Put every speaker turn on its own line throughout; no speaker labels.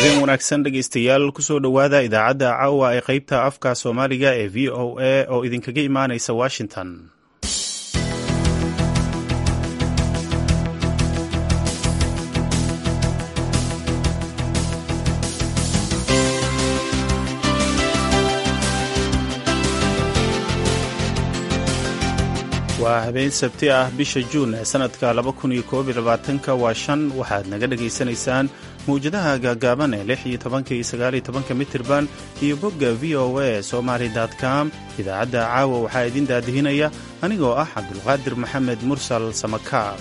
habeen wanaagsan dhegaystayaal kusoo dhowaada idaacadda caawa ee qaybta afka soomaaliga ee v o a oo idinkaga imaanaysa washington waa habeen sabti ah bisha juun ee sannadka ka waa shan waxaad naga dhegaysanaysaan mawjadaha gaagaaban ee lix iyo tobanka iyo sagaal iyo tobanka mitirban iyo bogga v o a somaly com idaacadda caawa waxaa idin daadihinaya anigoo ah cabdulqaadir maxamed mursal samakaab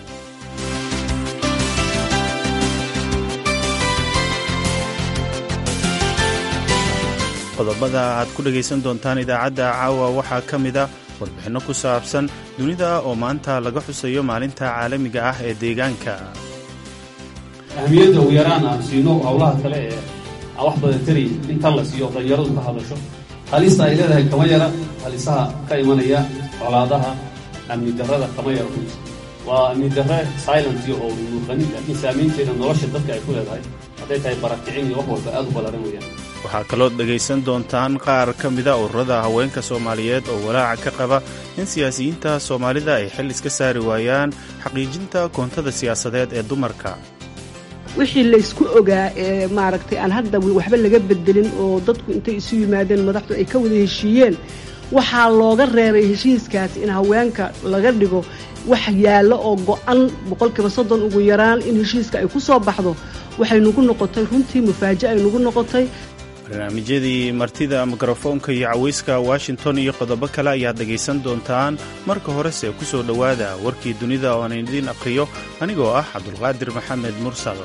qodobada aad ku dhegaysan doontaan idaacadda caawa waxaa ka mida warbixinno ku saabsan dunida oo maanta laga xusayo maalinta caalamiga ah ee deegaanka
ahmiyadda ugu yaraan aan siino howlaha kale ee aan wax badan tari intan la siiyo dhalinyaradu ka hadasho halista ay leedahay kama yara halisaha ka imanaya colaadaha amni darrada kama yara waa amni darre silentio oo muuqanin laakiin saamaynteeda nolosha dadka ay ku leedahay hadday tahay barakicin iyo wax walba aad u ballaran weeyaan
waxaa kaloo dhegaysan doontaan qaar ka mida ururada haweenka soomaaliyeed oo walaaca ka qaba in siyaasiyiinta soomaalida ay xil iska saari waayaan xaqiijinta koontada siyaasadeed ee dumarka
wixii laysku ogaa ee maaragtay aan hadda waxba laga bedelin oo dadku intay isu yimaadeen madaxdu ay ka wada heshiiyeen waxaa looga reebay heshiiskaas in haweenka laga dhigo wax yaallo oo go'an boqolkiiba soddon ugu yaraan in heshiiska ay ku soo baxdo waxay nagu noqotay runtii mufaaja ay nagu noqotay
barnaamijyadii martida mikrofoonka iyo cawayska washington iyo qodobo kale ayaad dhegaysan doontaan marka horese ku soo dhowaada warkii dunida oo aan idiin aqhriyo anigoo ah cabdulqaadir maxamed mursal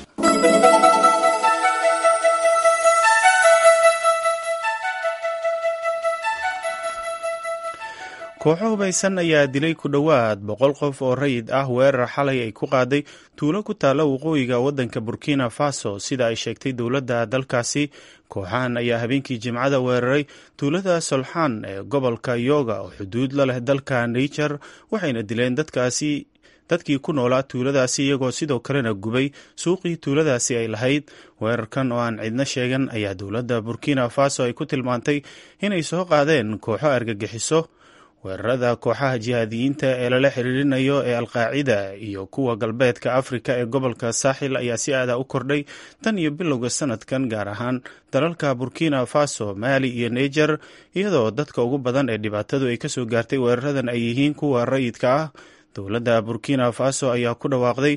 kooxo hubaysan ayaa dilay ku dhowaad boqol qof oo rayid ah weerar xalay ay ku qaaday tuulo ku taalla waqooyiga waddanka burkina faso sida ay sheegtay dowladda dalkaasi kooxahan ayaa habeenkii jimcada weeraray tuulada solxaan ee gobolka yoga oo xuduud la leh dalka niger waxayna dileen dadkaasi dadkii ku noolaa tuuladaasi iyagoo sidoo kalena gubay suuqii tuuladaasi ay lahayd weerarkan oo aan cidno sheegan ayaa dowladda burkina faso ay ku tilmaantay inay soo qaadeen kooxo argagixiso weerarada kooxaha jihaadiyiinta ee lala xiriirinayo ee alqaacida iyo kuwa galbeedka afrika ee gobolka saaxil ayaa si aada u kordhay tan iyo bilowga sanadkan gaar ahaan dalalka burkina faso maali iyo niger iyadoo dadka ugu badan ee dhibaatadu ay kasoo gaartay weeraradan ay yihiin kuwa rayidka ah dowladda burkina faso ayaa ku dhawaaqday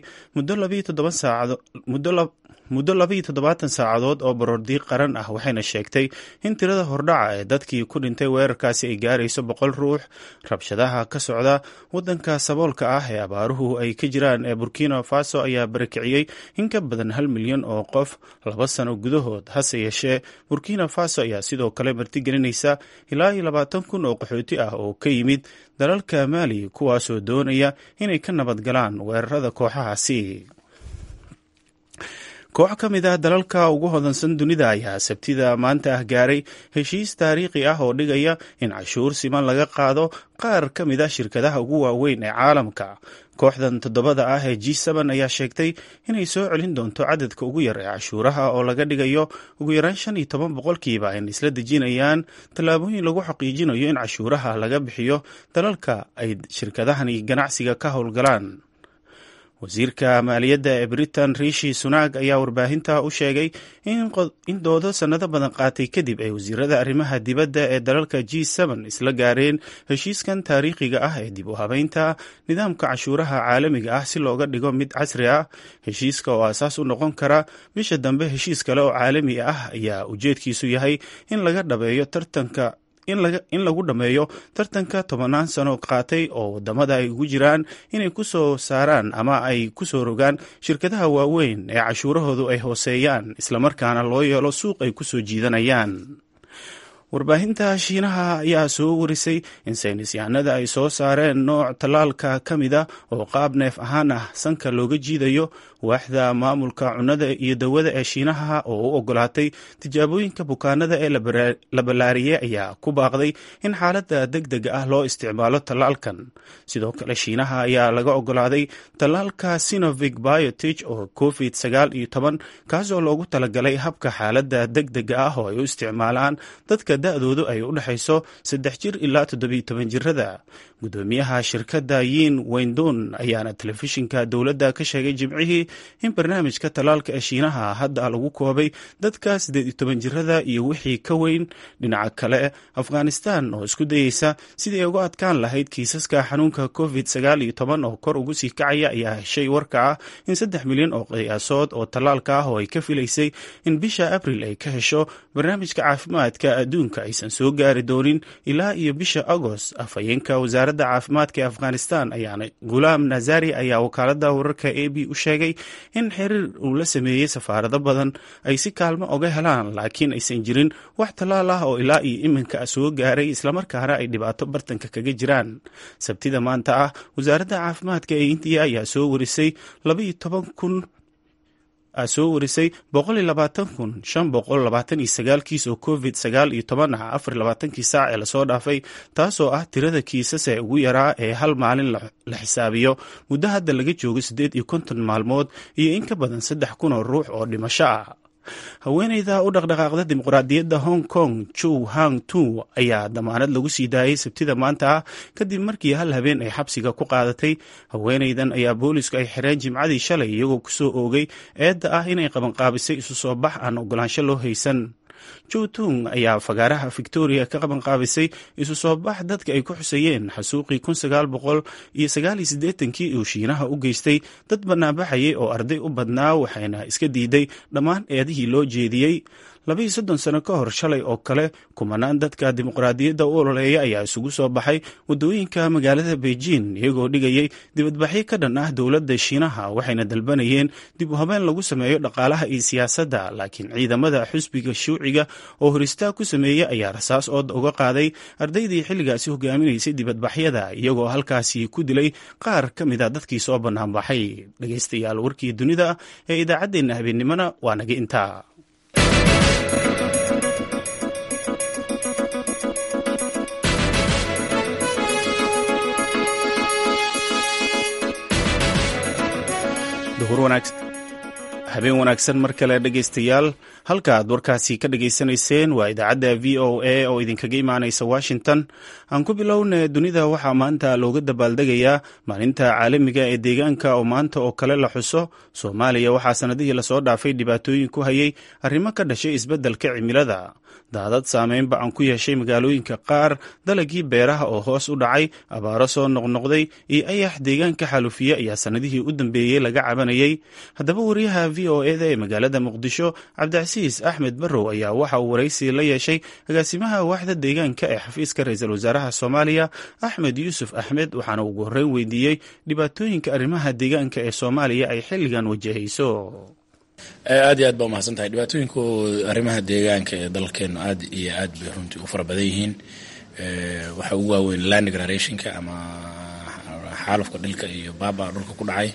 muddo labayo toddobaatan saacadood oo baroordiiq qaran ah waxayna sheegtay in tirada hordhaca ee dadkii ku dhintay weerarkaasi ay gaarayso boqol ruux rabshadaha ka socda waddanka saboolka ah ee abaaruhu ay ka jiraan ee burkina faso ayaa barakiciyey in ka badan hal milyan oo qof laba sano gudahood hase yeeshee burkina faso ayaa sidoo kale martigelinaysa ilaa iyo labaatan kun oo qaxooti ah oo ka yimid dalalka maali kuwaasoo doonaya inay ka nabad galaan weerarada kooxahaasi koox ka mid ah dalalka ugu hodansan dunida ayaa sabtida maanta ah gaaray heshiis taariikhi ah oo dhigaya in cashuur siman laga qaado qaar ka mid ah shirkadaha ugu waaweyn ee caalamka kooxdan toddobada ah ee g n ayaa sheegtay inay soo celin doonto cadadka ugu yar ee cashuuraha oo laga dhigayo ugu yaraan shan iyo toban boqolkiiba ayna isla dejinayaan tallaabooyin lagu xaqiijinayo in cashuuraha laga bixiyo dalalka ay shirkadahani ganacsiga ka howlgalaan wasiirka maaliyadda ee britain rishi sunaag ayaa warbaahinta u sheegay in doodo sannado badan qaatay kadib ay wasiirada arrimaha dibadda ee dalalka g isla gaareen heshiiskan taariikhiga ah ee dib u habeynta nidaamka cashuuraha caalamiga ah si looga dhigo mid casri ah heshiiska oo aasaas u noqon kara bisha dambe heshiis kale oo caalami ah ayaa ujeedkiisu yahay in laga dhabeeyo tartanka in lagu dhammeeyo tartanka tobannaan sano qaatay oo wadamada ay ugu jiraan inay ku soo saaraan ama ay ku soo rogaan shirkadaha waaweyn ee cashuurahoodu ay hooseeyaan islamarkaana loo yeelo suuq ay ku soo jiidanayaan warbaahinta shiinaha ayaa soo warisay in saynisyahanada ay soo saareen nooc tallaalka ka mida oo qaab neef ahaan ah sanka looga jiidayo waaxda maamulka cunnada iyo dawada ee shiinaha oo u ogolaatay tijaabooyinka bukaanada ee la ballaariyey ayaa ku baaqday in xaaladda deg deg ah loo isticmaalo tallaalkan sidoo kale shiinaha ayaa laga ogolaaday tallaalka sinovic biotich oo covid sagaal iyo toban kaasoo loogu talagalay habka xaaladda deg dega ah oo ay u isticmaalaan dadka da-doodu ay u dhexayso saddex jir ilaa toddobiyo toban jirada gudoomiyaha shirkadda yin weyndon ayaana telefishinka dowladda ka sheegay jimcihii in barnaamijka tallaalka ee shiinaha hadda lagu koobay dadka siddeed iyo toban jirada iyo wixii ka weyn dhinaca kale afghanistan oo isku dayeysa sidii ay uga adkaan lahayd kiisaska xanuunka covid sagaal iyo toban oo kor ugu sii kacaya ayaa heshay warka ah in saddex milyan oo qiyaasood oo tallaalka ah oo ay ka filaysay in bisha abril ay ka hesho barnaamijka caafimaadka adduunka aysan soo gaari doonin ilaa iyo bisha agost afhayeenka wasaaradda caafimaadka ee afghanistan ayaana gulaam nazari ayaa wakaalada wararka a b u sheegay in xiriir uu la sameeyey safaarado badan ay si kaalmo oga helaan laakiin aysan jirin wax tallaal ah oo ilaa iyo iminka soo gaaray islamarkaana ay dhibaato bartanka kaga jiraan sabtida maanta ah wasaaradda caafimaadka ee indiya ayaa soo warisay labaiyo toban kun soo warisay boqol iyo labaatan kun shan boqol labaatan iyo sagaal kiis oo covid sagaal iyo toban ah afar iyo labaatankii saac ee lasoo dhaafay taasoo ah tirada kiisas ee ugu yaraa ee hal maalin la xisaabiyo muddo hadda laga joogo siddeed iyo konton maalmood iyo in ka badan saddex kun oo ruux oo dhimasho ah haweeneyda u dhaqdhaqaaqda dimuqraadiyadda hong kong chu hang tu ayaa damaanad lagu sii daayay sabtida maanta ah kadib markii hal habeen ay xabsiga ku qaadatay haweeneydan ayaa boolisku ay xireen jimcadii shalay iyagoo kusoo oogay eedda ah inay qabanqaabisay isu soo bax aan ogolaansho loo haysan jutung ayaa fagaaraha victoria ka qabanqaabisay isu soo bax dadka ay ku xusayeen xasuuqii kun sagaal boqol iyo sagaal iyo siddeetankii uu shiinaha u geystay dad banaanbaxayay oo arday u badnaa waxayna iska diiday dhammaan eedihii loo jeediyey labaiyo soddon sano ka hor shalay oo kale kumanaan dadka dimuqraadiyadda u ololeeya ayaa isugu soo baxay waddooyinka magaalada beijing iyagoo dhigayay dibadbaxyo ka dhan ah dowladda shiinaha waxayna dalbanayeen dib u habeen lagu sameeyo dhaqaalaha iyo siyaasadda laakiin ciidamada xusbiga shuuciga oo horistaag ku sameeyey ayaa rasaas ooda uga qaaday ardaydii xilligaasi hogaaminaysay dibadbaxyada iyagoo halkaasi ku dilay qaar ka mid a dadkii soo banaanbaxay dhegaystayaal warkii dunida ee idaacaddeenna habeennimona waa naga intaa habeen wanaagsan mar kale dhegaystayaal halka aad warkaasi ka dhageysanayseen waa idaacadda v o a oo idinkaga imaanaysa washington aan ku bilowna dunida waxaa maanta looga dabaaldegayaa maalinta caalamiga ee deegaanka oo maanta oo kale la xuso soomaaliya waxaa sanadihii lasoo dhaafay dhibaatooyin ku hayay arrimo ka dhashay isbeddelka cimilada daadad saameynba aan ku yeeshay magaalooyinka qaar dalagii beeraha oo hoos u dhacay abaaro soo noqnoqday iyo ayax deegaanka xalufiye ayaa sanadihii u dambeeyey laga cabanayay haddaba wariyaha v o eda ee magaalada muqdisho cabdicasiis axmed barrow ayaa waxa uu waraysi la yeeshay agaasimaha waaxda deegaanka ee xafiiska ra-iisul wasaaraha soomaaliya axmed yuusuf axmed waxaana ugu horreyn weydiiyey dhibaatooyinka arrimaha deegaanka ee soomaaliya ay xilligan wajahayso
aad iyo aad baa umahadsan tahay dhibaatooyinku arrimaha deegaanka ee dalkeenu aad iyo aad bay runtii u fara badan yihiin waxaa ugu waaweyn land degradationka ama xaalufka dhilka iyo baaba dhulka ku dhacay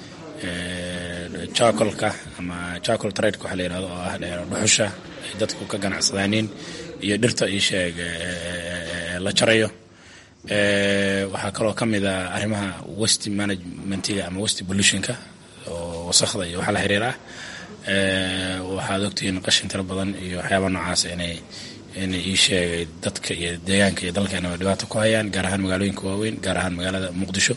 jacolka ama jacol tradeka waxa la yihahdo oo ah dhuxusha ay dadku ka ganacsadaaniin iyo dhirta io sheeg la jarayo waxaa kaloo ka mid a arrimaha west managementiga ama west pollutionka oo wasakda iyo waxa la xiriira ah waxaad ogtihiin qashin tiro badan iyo waxyaaba noocaas inay inay ii sheegay dadka iyo deegaanka iyo dalkeenaba dhibaato ku hayaan gaar ahaan magaalooyinka waaweyn gaar ahaan magaalada muqdisho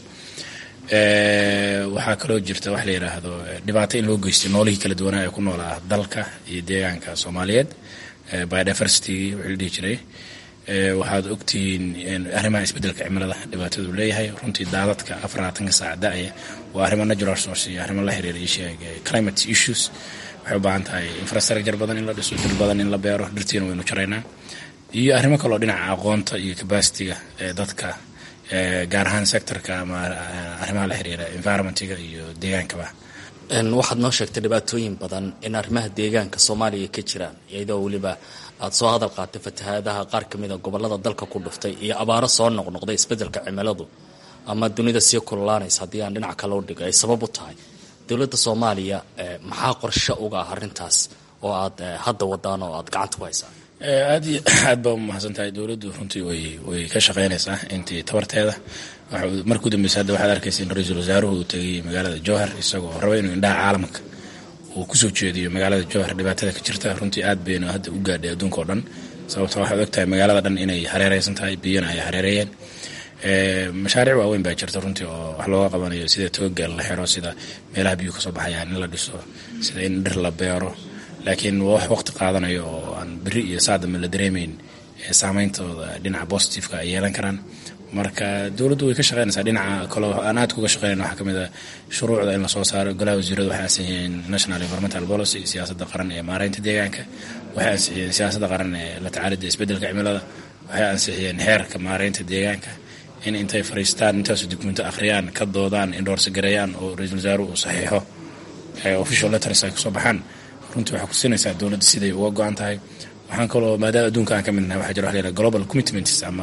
waxaa kaloo jirta wax la yidhaahdo dhibaato in loo geystay noolihii kala duwanaa ee ku noolaa dalka iyo deegaanka soomaaliyeed biodiversity wixii la dhihi jiray waxaad ogtihiin arrimaha isbeddelka cimilada dhibaatadu leeyahay runtii daadadka afarlaatanka saac da-aya waa arrimo natural source iyo arrimo la xiriira isheeg climate issues waxay u baahan tahay infrastructure badan in la dhiso dhir badan in la beero dhirtiina waynu jaraynaa iyo arrimo kaloo dhinaca aqoonta iyo capacityga ee dadka gaar ahaan sectorka ama arrimaha la xiriira environmentiga iyo deegaankaba
waxaad noo sheegtay dhibaatooyin badan in arrimaha deegaanka soomaaliya ka jiraan iyadoo weliba aada soo hadal qaatay fatahaadaha qaar ka mid a gobolada dalka ku dhuftay iyo abaaro soo noqnoqday isbeddelka cimiladu ama dunida sii kululaanaysa haddii aan dhinac kale u dhigo ay sabab u tahay dowladda soomaaliya maxaa qorshe uga ah arrintaas oo aad hadda wadaan oo aad gacanta ku haysaan
aad iyo aad baa umahadsan tahay dowladdu runtii way way ka shaqeynaysaa intii tabarteeda marka u dambeysa hadda waxaad arkaysa in ra-iisul wasaaruhu uu tegay magaalada jowhar isagoo raba inuu indhaha caalamka uu kusoo jeediyo magaalada jowhar dhibaatada ka jirta runtii aad baynu hadda u gaadhay adduunka oo dhan sababto waxaad ogtahay magaalada dhan inay hareereysan tahay biyana ay hareereeyeen mashaariic waaweyn baa jirta runtii oo wax looga qabanayo sida togageel la xiro sida meelaha biyuu kasoo baxayaan in la dhiso sida in dhir la beero laakiin waa wax waqti qaadanayo oo aan beri iyo saadama la dareemeyn saameyntooda dhinaca positiveka ay yeelan karaan marka dowladdu way ka shaqeynaysaa dhinaca kale aan aad kuga shaqeynayna waxaa kamid a shuruucda in lasoo saaro golaha wasiirada waxay ansixiyeen national environmental policy siyaasadda qaran ee maareynta deegaanka waxay ansixiyeen siyaasadda qaran ee la tacaalida isbeddelka cimilada waxay ansixiyeen xeerka maareynta deegaanka in intay fariistaan intaasu dukumento akhriyaan ka doodaan indhoorsa gareeyaan oo ra-iisul wasaaruhu uu saxiixo official letters ay kusoo baxaan runtii waxaa kusinaysaa dowladda siday uga go-an tahay waxaan kaloo maadaama adduunka aan ka mid nahay waxaa jira waxa la yidhaha global commitments ama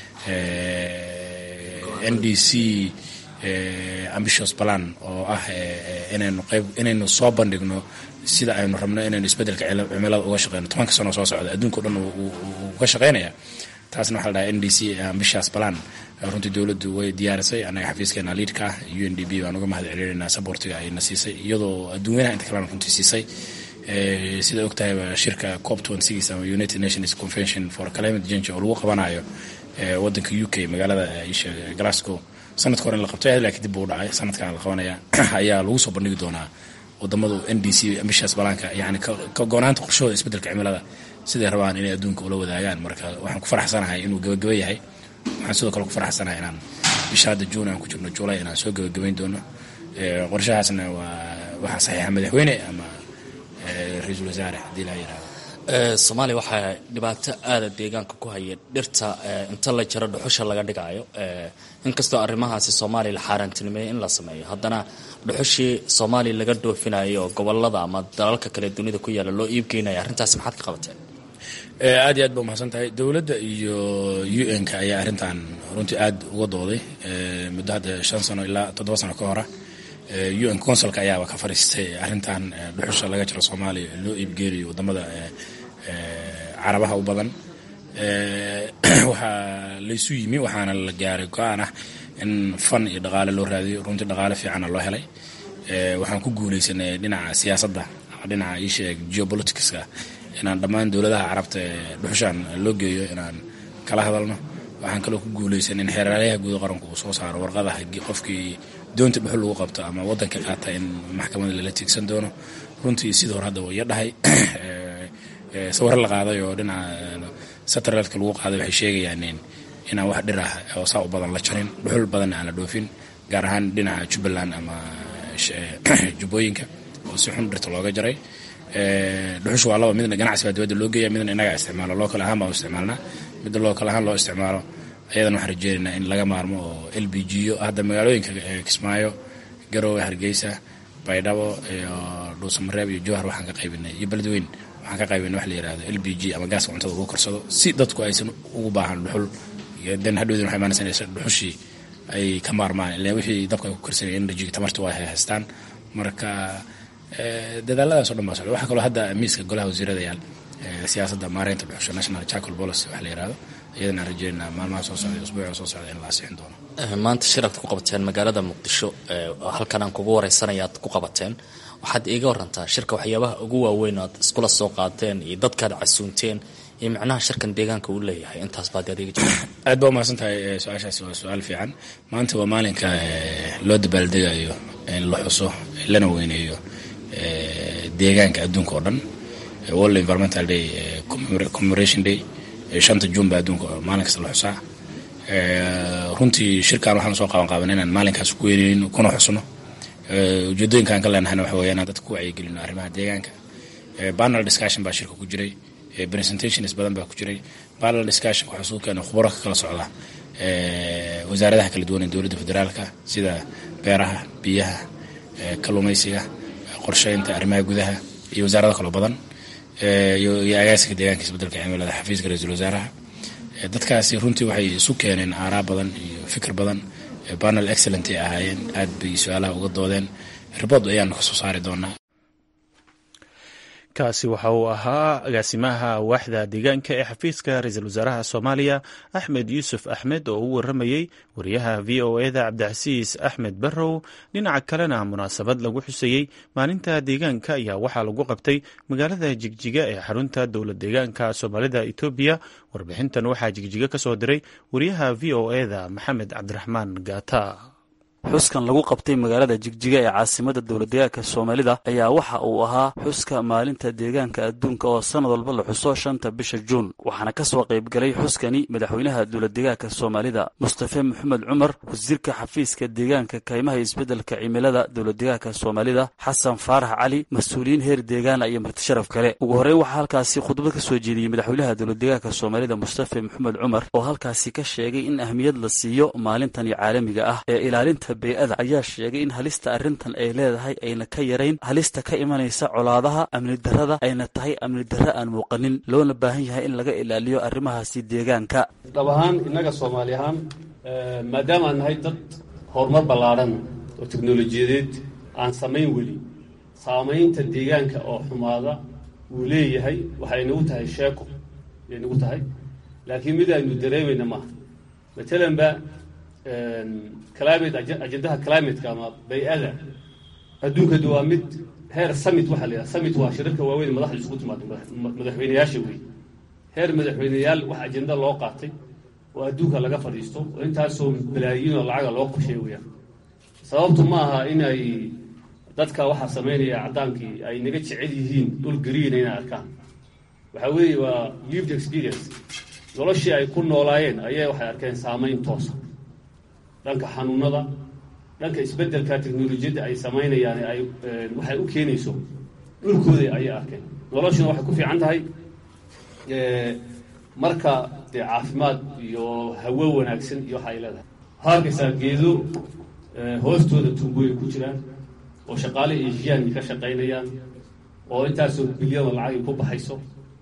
n d c ambitious plan oo ah inaynu qayb inaynu soo bandhigno sida aynu rabno inaynu isbeddelka cimilada uga shaqeyno tobanka sano soo socda adduunka o dhan uu ka shaqeynaya taasna waxaa la dhaha n d c ambitious plan runtii dowladdu way diyaarisay annaga xafiiskeena liidka ah u n d b baan uga mahad celinaynaa sabortiga ayna siisay iyadoo adduunyanaha inta kalena runtii siisay sida ogtahayba shirka cop ama united nations convention for climate change oo lagu qabanayo wadanka u k magaalada glasgow sanadka hore in la qabtay laakiin dib buu dhacay sanadkan la qabanaya ayaa lagu soo bandhigi doonaa wadamadu n d c ambitious balaanka yani ka goonaanta qorshahooda isbeddelka cimilada siday rabaan inay adduunka ula wadaagaan marka waxaan ku faraxsanahay inuu gabagaba yahay waxaan sidoo kale ku faraxsanahay inaan bisha hadda juun aan ku jirno julay inaan soo gabagabayn doono qorshahaasna waa waxaa saxiixa madaxweyne ama ra-iisul wasaare haddii laa yirahdo
soomaaliya waxaa dhibaato aada deegaanka ku haya dhirta inta la jaro dhuxusha laga dhigaayo inkastoo arrimahaasi soomaaliya la xaaraantinimeeyey in la sameeyo haddana dhuxushii soomaaliya laga dhoofinayo oo gobolada ama dalalka kale dunida ku yaala loo iibgeynaya arrintaasi maxaad ka qabateen
aad iyo aad ba umahadsan tahay dowladda iyo u n ka ayaa arrintan runtii aad uga dooday muddo hadda shan sano ilaa toddoba sano ka hora u n consulka ayaaba ka fariistay arrintan dhuxusha laga jiro soomaaliya loo iibgeenayo wadamada carabaha u badan waxaa laysu yimi waxaana la gaaray go-aan ah in fan iyo dhaqaale loo raadiyo runtii dhaqaale fiicana loo helay waxaan ku guuleysanay dhinaca siyaasadda ama dhinaca iisheeg geopoliticska inaan dhammaan dowladaha carabta ee dhuxushaan loo geeyo inaan kala hadalno waxaan kaloo ku guuleysan in xeeraalyaha guud qaranku uu soo saaro warqadaha qofkii doonta dhuxul lagu qabto ama wadanka qaata in maxkamada lala tiigsan doono runtii sidii hore hadda waya dhahay sawir la qaaday oo dhinaca satelliteka lagu qaaday waxay sheegayaan inaan wax dhir ah oo saa u badan la jarin dhuxul badanna aan la dhoofin gaar ahaan dhinaca jubbaland ama jubbooyinka oo si xun dhirta looga jaray dhuxusha waa laba midna ganacsi baa dibadda loo geeya midna inaga isticmaalo lookal ahaan baan u isticmaalnaa midda lookal ahaan loo isticmaalo ayadana waxaan rajeynaynaa in laga maarmo oo l b g yo hadda magaalooyinka kismaayo garowe hargeysa baydhabo iyo dhuusamareeb iyo jowhar waxaan ka qaybinay iyo beledweyn waxaan ka qaybinay wax la yihahdo l b g ama gaaska cuntada lagu karsado si dadku aysan ugu baahan dhuxul den hadhowdin waxay imaanaysa dhuxushii ay ka maarmaan ilaa wixii dabka ay ku karsanaya energy tamarta waa haystaan marka dadaaladaas o dhan baa socda waxaa kaloo hadda miiska golaha wasiirada yaal siyaasadda maareynta dhuxusha national charcoal policy wax la yihahdo iyadana aan rajeynaa maalmaha soo socda usbuuca soo socda in la asixin doono
maanta shir aad ku qabateen magaalada muqdisho halkan aan kugu wareysanaya aad ku qabateen waxaad iiga warantaa shirka waxyaabaha ugu waaweyn aad iskula soo qaateen iyo dadkaad casuunteen iyo micnaha shirkan deegaanka uu leeyahay intaas baad adeegi jirta
aad baa umahadsan tahay su-aashaasi waa su-aal fiican maanta waa maalinka loo dabaaldegayo in la xuso lana weyneeyo deegaanka adduunka oo dhan world environmental day commemoration day shanta juun baa adduunka maalin kasta la xusaa runtii shirkan waxaan soo qaban qaaban inaan maalinkaas ku weyneyno kuna xusno ujeedooyinkaan ka leenahayna waxa weya inaan dadka ku wacyigelino arrimaha deegaanka panel discussion baa shirka ku jiray presentations badan baa ku jiray panel discussion waxaa soo keenay khubaro ka kala socda wasaaradaha kala duwan ee dowladda federaalka sida beeraha biyaha kalluumaysiga qorsheynta arrimaha gudaha iyo wasaarado kaloo badan iyo agaasinka deegaanka isbedelka cimilada xafiiska ra-iisul wasaaraha dadkaasi runtii waxay isu keeneen aaraa badan iyo fikir badan panel excellent ay ahaayeen aad bay su-aalaha uga doodeen ribod ayaanu kasoo saari doonaa
kaasi waxa uu ahaa agaasimaha waaxda deegaanka ee xafiiska ra-iisul wasaaraha soomaaliya axmed yuusuf axmed oo u waramayey wariyaha v o eda cabdicasiis axmed barrow dhinaca kalena munaasabad lagu xusayey maalinta deegaanka ayaa waxaa lagu qabtay magaalada jigjiga ee xarunta dowlad deegaanka soomaalida etoobiya warbixintan waxaa jigjiga ka soo diray wariyaha v o eda maxamed cabdiraxmaan gaata
xuskan lagu qabtay magaalada jigjiga ee caasimada dowladdeegaanka soomaalida ayaa waxa uu ahaa xuska maalinta deegaanka adduunka oo sannad walba la xuso shanta bisha juun waxaana ka soo qaybgalay xuskani madaxweynaha dowladdeegaanka soomaalida mustafe maxamed cumar wasiirka xafiiska deegaanka kaymaha isbeddelka cimilada dowladdeegaanka soomaalida xasan faarax cali mas-uuliyiin heer deegaana iyo martisharaf kale ugu horreyn waxaa halkaasi khudbad ka soo jeediyey madaxweynaha dowladdeegaanka soomaalida mustafe maxamed cumar oo halkaasi ka sheegay in ahmiyad la siiyo maalintani caalamiga ah ee ilaalinta bey-ada ayaa sheegay in halista arrintan ay leedahay ayna ka yarayn halista ka imanaysa colaadaha amni darrada ayna tahay amni darre aan muuqanin loona baahan yahay in laga ilaaliyo arrimahaasi deegaanka
dhab ahaan innaga soomaali ahaan maadaama aan nahay dad horumar ballaadhan oo teknolojiyadeed aan samayn weli saamaynta deegaanka oo xumaada wuu leeyahay waxay nagu tahay sheeko ay nagu tahay laakiin mid aynu dareemayna maaha matalanba climate ajendaha climateka ama bay-ada adduunkadu waa mid heer summit waxaa la yidhaha summit waa shirarka waaweyn madaxda isugu timaado madaxweyneyaasha wey heer madaxweyneyaal wax ajenda loo qaatay oo adduunka laga fadhiisto oo intaasoo balaayiin oo lacaga loo qorsheey weyaan sababtu ma aha in ay dadka waxaa samaynaya caddaankii ay naga jecel yihiin dhul gariina inay arkaan waxaa weeye waa lived experience noloshii ay ku noolaayeen ayay waxay arkeen saamayn toosa dhanka xanuunada dhanka isbeddelka teknolojiyadda ay samaynayaan ay waxay u keenayso dhulkooda ayay arkeen noloshuna waxay ku fiican tahay marka dee caafimaad iyo hawo wanaagsan iyo waxa ay leedahay waxaa arkaysaa geedo hoostooda tumbooyin ku jiraan oo shaqaale asiyaanki ka shaqaynayaan oo intaasoo bilyanoo lacagay ku baxayso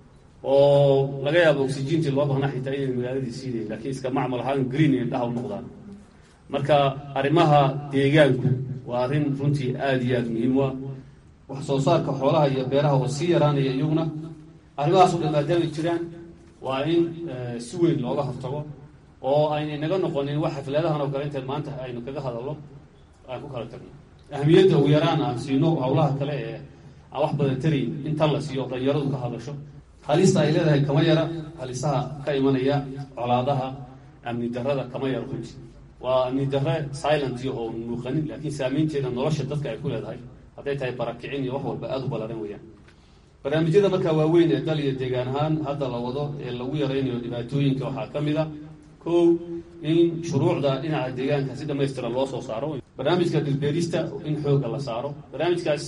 oo laga yaabo oxygentii loo baahnaa xitaa inay magaaladii siinayn lakiin iska macmal ahaan green indhaha u noqdaan marka arrimaha deegaanku waa arrin runtii aada iyo aada muhiim u ah wax soo saarka xoolaha iyo beeraha oo sii yaraanaya iyaguna arrimahaas o dhan maadaamay jiraan waa in si weyn looga hortago oo aynay naga noqonin wax xafladahan oo kale intayd maanta aynu kaga hadalno aan ku kala tagno ahamiyadda ugu yaraan aan siino hawlaha kale ee aan wax badan tarayn in tan la siiyo dhalinyaradu ka hadasho halista ay leedahay kama yara halisaha ka imanaya colaadaha amni darrada kama yara runti waa amni darre silent iyo oo muuqanin laakiin saamaynteeda nolosha dadka ay ku leedahay hadday tahay barakicin iyo wax walba aada u ballaran weeyaan barnaamijyada markaa waaweyn ee dal iyo deegaan ahaan hadda la wado ee lagu yaraynayo dhibaatooyinka waxaa ka mid a kow in shuruucda dhinaca deegaanka si dhamaystiran loo soo saaro barnaamijka dhilbeerista in xooga la saaro barnaamijkaas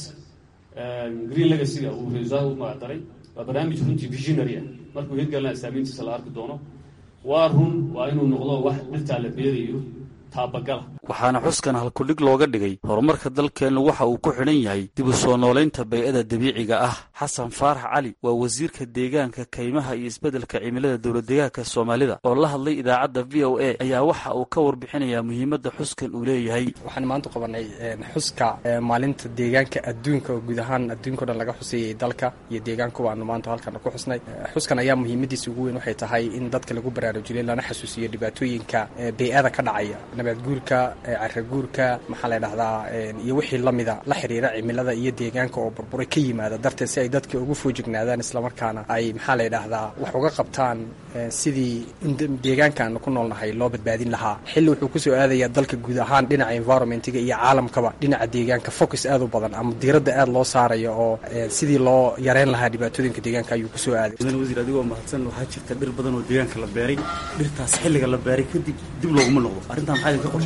green legacyga uu resaa u magacdaray waa barnaamij runtii visionary ah markuu hirgalna saamayntiisa la arki doono waa run waa inuu noqdo wax dhirtaa la beerayo taabagala
waxaana xuskan halkudhig looga dhigay horumarka dalkeennu waxa uu ku xidhan yahay dib u soo noolaynta bay-ada dabiiciga ah xasan faarax cali waa wasiirka deegaanka kaymaha iyo isbeddelka cimilada dowladdeegaanka soomaalida oo la hadlay idaacadda v o a ayaa waxa uu ka warbixinayaa muhiimadda xuskan uu leeyahay
waxaan maanta qabanay xuska maalinta deegaanka adduunka oo guud ahaan adduunka o dhan laga xuseeyey dalka iyo deegaanku waanu maanta halkan ku xusnay xuskan ayaa muhiimadiisa ugu weyn waxay tahay in dadka lagu baraarujiyay lana xasuusiyo dhibaatooyinka bay-ada ka dhacaya nabaadguurka caraguurka maxaa la dhahdaa iyo wixii lamida la xiriira cimilada iyo deegaanka oo burburay ka yimaada darteed si ay dadka ugu foojignaadaan islamarkaana ay maxaa la dhahdaa wax uga qabtaan sidii deegaanka aanu ku noolnahay loo badbaadin lahaa xilli wuxuu kusoo aadaya dalka guud ahaan dhinaca environmentiga iyo caalamkaba dhinaca deegaanka focus aad u badan ama diiradda aad loo saarayo oo sidii loo yareyn lahaa dhibaatooyinka deegaanka ayuu kusoo aaday
mudan wasiir adigoo mahadsan waxaa jirta dhir badan oo deegaanka la beeray dhirtaas xilliga la beeray kadib dib looguma noqdo arrintan maxaa idinka qorshaysa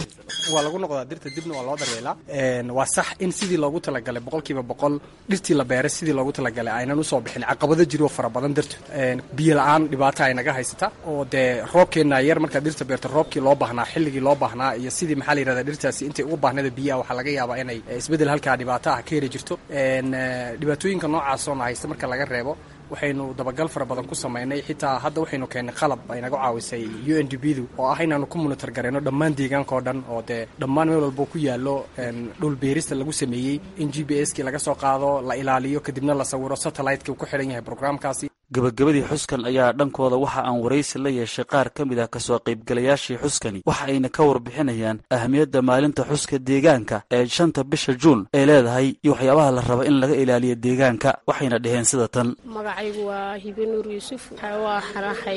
waa lagu noqdaa dirta dibna waa loo daryeelaa waa sax in sidii loogu talagalay boqolkiiba boqol dhirtii la beeray sidii loogu talagalay aynan usoo bixin caqabado jiro fara badan dartood biyo la-aan dhibaato ay naga haysata oo dee roobkeenna yar markaad dhirta beerto roobkii loo baahnaa xilligii loo baahnaa iyo sidii maxaa la yirahdaa dhirtaasi intay ugu baahnada biyaha waxaa laga yaabaa inay isbeddel halkaa dhibaato ah ka heri jirto dhibaatooyinka noocaasoo na haysta marka laga reebo waxaynu dabagal fara badan ku samaynay xitaa hadda waxaynu keennay qalab ay naga caawisay u n d b du oo ah inaanu ku monitor garayno dhammaan deegaanka oo dhan oo dee dhammaan meel walbo ku yaallo dhul beerista lagu sameeyey in g b s kii laga soo qaado la ilaaliyo kadibna la sawiro satellite-ki uu ku xidhan yahay programkaasi
gabagabadii xuskan ayaa dhankooda waxa aan waraysi la yeeshay qaar ka mid ah kasoo qaybgalayaashii xuskani waxa ayna ka warbixinayaan ahmiyadda maalinta xuska deegaanka ee shanta bisha juun ay leedahay iyo waxyaabaha la raba in laga ilaaliyo deegaanka waxayna dhaheen sida tan
magacaygu waa hibe nuur yuusuf waa xanaxay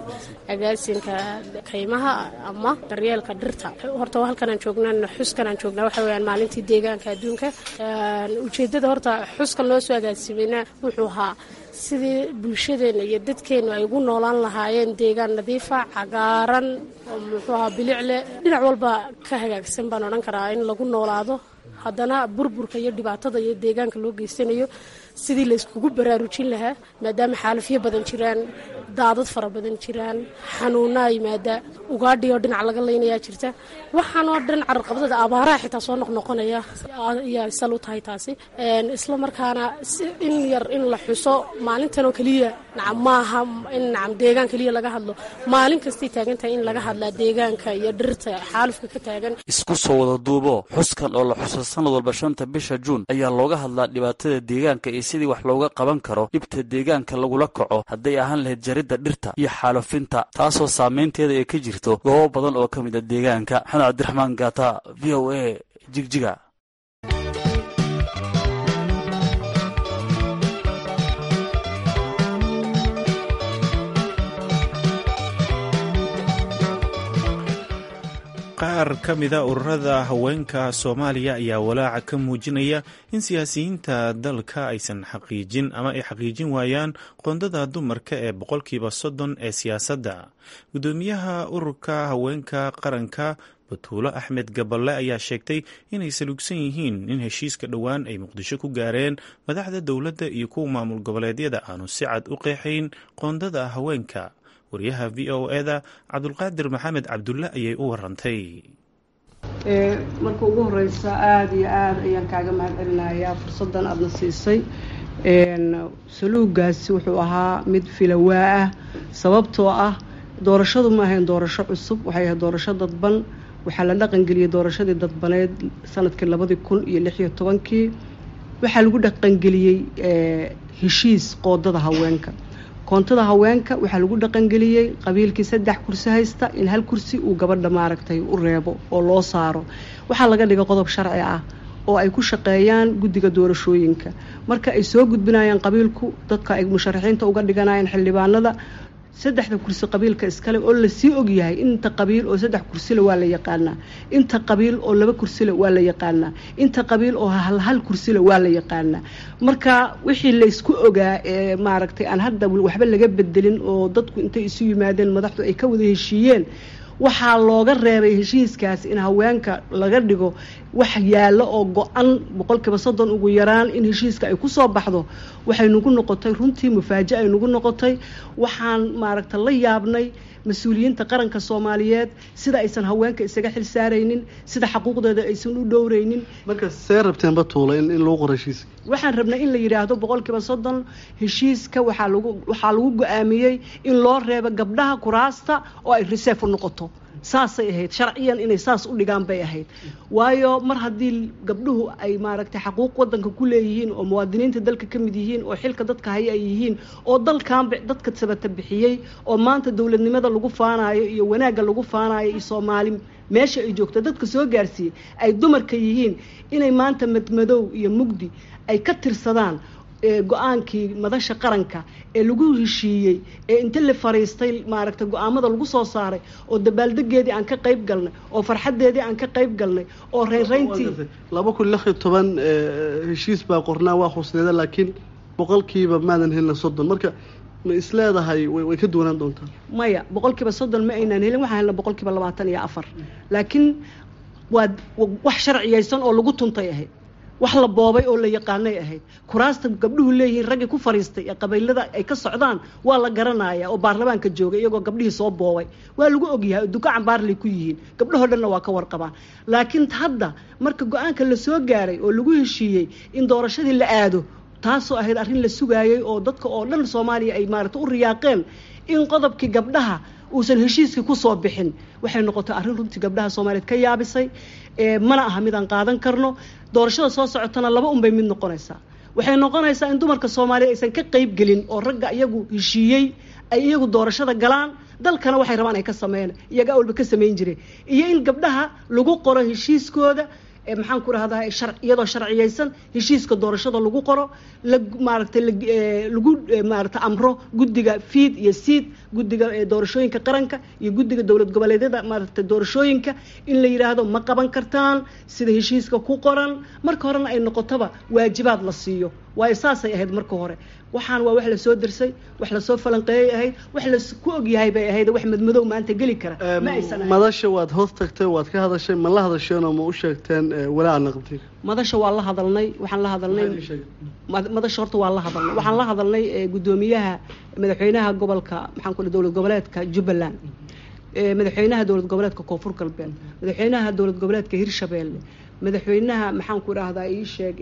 agaasinka kaymaha ama daryeelka dhirta horta halkanaan joognaa xuskanaan joognaa waxa weyaan maalintii deegaanka adduunka ujeedada horta xuskan loo soo agaasimeyna wuxuu ahaa sidii bulshadeenna iyo dadkeennu ay ugu noolaan lahaayeen deegaan nadiifa cagaaran oo muxuu ahaa bilicle dhinac walba ka hagaagsan baan odhan karaa in lagu noolaado haddana burburka iyo dhibaatada iyo deegaanka loo geysanayo sidii layskugu baraarujin lahaa maadaama xaalafyo badan jiraan daadad fara badan jiraan xanuunaa yimaada ugaadhi oo dhinac laga laynayaa jirta waxaanoo dhan cararqabdada abaaraha xitaa soo noqnoqonaya ayaa sal u tahay taasi isla markaana in yar in la xuso maalintan oo keliya nacam maaha in nacam deegaan keliya laga hadlo maalin kastay taagan tahay in laga hadlaa deegaanka iyo dhirta xaalufka ka taagan
isku soo wada duubo xuskan oo la xuso sanad walba shanta bisha juun ayaa looga hadlaa dhibaatada deegaanka iyo sidii wax looga qaban karo dhibta deegaanka lagula kaco hadday ahaan lahayd jaridda dhirta iyo xaalufinta taasoo saameynteeda ay ka jirto goobo badan oo ka mid a deegaanka maxamed cabdiraxmaan gaata v o a jigjiga
qaar ka mida ururada haweenka soomaaliya ayaa walaaca ka muujinaya in siyaasiyiinta dalka aysan xaqiijin ama ay xaqiijin waayaan qoondada dumarka ee boqolkiiba soddon ee siyaasadda guddoomiyaha ururka haweenka qaranka batuulo axmed gaballe ayaa sheegtay inay saluugsan yihiin in heshiiska dhowaan ay muqdisho ku gaareen madaxda dowladda iyo kuwa maamul goboleedyada aanu si cad u qeexayn qoondada haweenka waryaha v o eda cabdulqaadir maxamed cabdulle ayay u warantay
marka ugu horeysa aada iyo aada ayaan kaaga mahad celinayaa fursaddan aadna siisay saluugaasi wuxuu ahaa mid filawaa ah sababtoo ah doorashadu ma ahayn doorasho cusub waxay ahayd doorasho dadban waxaa la dhaqangeliyey doorashadii dadbaneed sanadkii labadii kun iyo lix iyo tobankii waxaa lagu dhaqangeliyey heshiis qoodada haweenka koontada haweenka waxaa lagu dhaqangeliyey qabiilkii saddex kursi haysta in hal kursi uu gabadha maaragtay u reebo oo loo saaro waxaa laga dhigay qodob sharci ah oo ay ku shaqeeyaan guddiga doorashooyinka marka ay soo gudbinayaan qabiilku dadka ay musharaxiinta uga dhiganayaan xildhibaanada saddexda kursi qabiilka iskale oo lasii ogyahay inta qabiil oo saddex kursile waa la yaqaanaa inta qabiil oo laba kursile waa la yaqaanaa inta qabiil oo hal hal kursile waa la yaqaanaa marka wixii laysku ogaa ee maaragtay aan hadda waxba laga bedelin oo dadku intay isu yimaadeen madaxdu ay ka wada heshiiyeen waxaa looga reebay heshiiskaas in haweenka laga dhigo wax yaallo oo go-an boqolkiiba soddon ugu yaraan in heshiiska ay kusoo baxdo waxay nagu noqotay runtii mufaaja ay nagu noqotay waxaan maaragta la yaabnay mas-uuliyiinta qaranka soomaaliyeed sida aysan haweenka isaga xil saaraynin sida xaquuqdeeda aysan u dhowraynin
marka see rabteen batuula in lagu qoro heshiiska
waxaan rabnay in la yidhaahdo boqolkiiba soddon heshiiska waxaa lagu waxaa lagu go-aamiyey in loo reebo gabdhaha kuraasta oo ay reserve u noqoto saasay ahayd sharciyan inay saas u dhigaan bay ahayd waayo mar haddii gabdhuhu ay maaragtay xaquuq wadanka ku leeyihiin oo muwaadiniinta dalka ka mid yihiin oo xilka dadka haya ay yihiin oo dalkan dadka sabata bixiyey oo maanta dowladnimada lagu faanayo iyo wanaagga lagu faanayo iyo soomaali meesha ay joogto dadka soo gaarsiiyey ay dumarka yihiin inay maanta madmadow iyo mugdi ay ka tirsadaan go-aankii madasha qaranka ee lagu heshiiyey ee inta la fariistay maaragtay go-aamada lagu soo saaray oo dabaaldegeedii aan ka qayb galnay oo farxadeedii aan ka qayb galnay oo reynreyntii
laba kun lix iyo toban heshiis baa qornaa waa husneeda laakiin boqolkiiba maadan helina soddon marka ma isleedahay way ka duwanaan doontaa
maya boqolkiiba soddon ma aynaan helin waxaan helna boqolkiiba labaatan iyo afar laakiin waa wax sharciyaysan oo lagu tuntay ahayd wax la boobay oo la yaqaanay ahayd kuraasta gabdhuhu leeyihiin raggii ku fariistay ee qabiilada ay ka socdaan waa la garanaya oo baarlamaanka joogay iyagoo gabdhihii soo boobay waa lagu ogyahay duka cambaarlay ku yihiin gabdhahoo dhanna waa ka warqabaan laakiin hadda marka go-aanka la soo gaaray oo lagu heshiiyey in doorashadii la aado taasoo ahayd arrin la sugaayay oo dadka oo dhan soomaaliya ay maarata u riyaaqeen in qodobkii gabdhaha uusan heshiiskii kusoo bixin waxay noqotay arrin runtii gabdhaha soomaaliyeed ka yaabisay mana aha mid aan qaadan karno doorashada soo socotana laba unbay mid noqonaysaa waxay noqonaysaa in dumarka soomaaliyeed aysan ka qayb gelin oo ragga iyagu heshiiyey ay iyagu doorashada galaan dalkana waxay rabaan ay ka sameeyaan iyaga awalba ka samayn jireen iyo in gabdhaha lagu qoro heshiiskooda maxaan ku rahdaa iyadoo sharciyaysan heshiiska doorashada lagu qoro la maaragtay lagu maarata amro guddiga fiid iyo siid guddiga doorashooyinka qaranka iyo guddiga dowlad goboleedyada maaragta doorashooyinka in la yidhaahdo ma qaban kartaan sida heshiiska ku qoran marka horena ay noqotoba waajibaad la siiyo waayo saasay ahayd marka hore waxaan waa wax lasoo dirsay wax lasoo falanqeeyay ahayd wax lasku ogyahay bay ahayd wax madmadow maanta geli kara ma aysan ahayn
madasha waad hoos tagtay waad ka hadashay ma la hadasheenoo ma u sheegteen walaaca naqdi
madasha waa la hadalnay waxaan la hadalnay madasha horta waa la hadalnay waxaan la hadalnay gudoomiyaha madaxweynaha gobolka maxaan ku dowlad goboleedka jubbaland madaxweynaha dowlad goboleedka koonfur galbeed madaxweynaha dowlad goboleedka hirshabeelle madaxweynaha maxaan ku idhaahdaa ii sheeg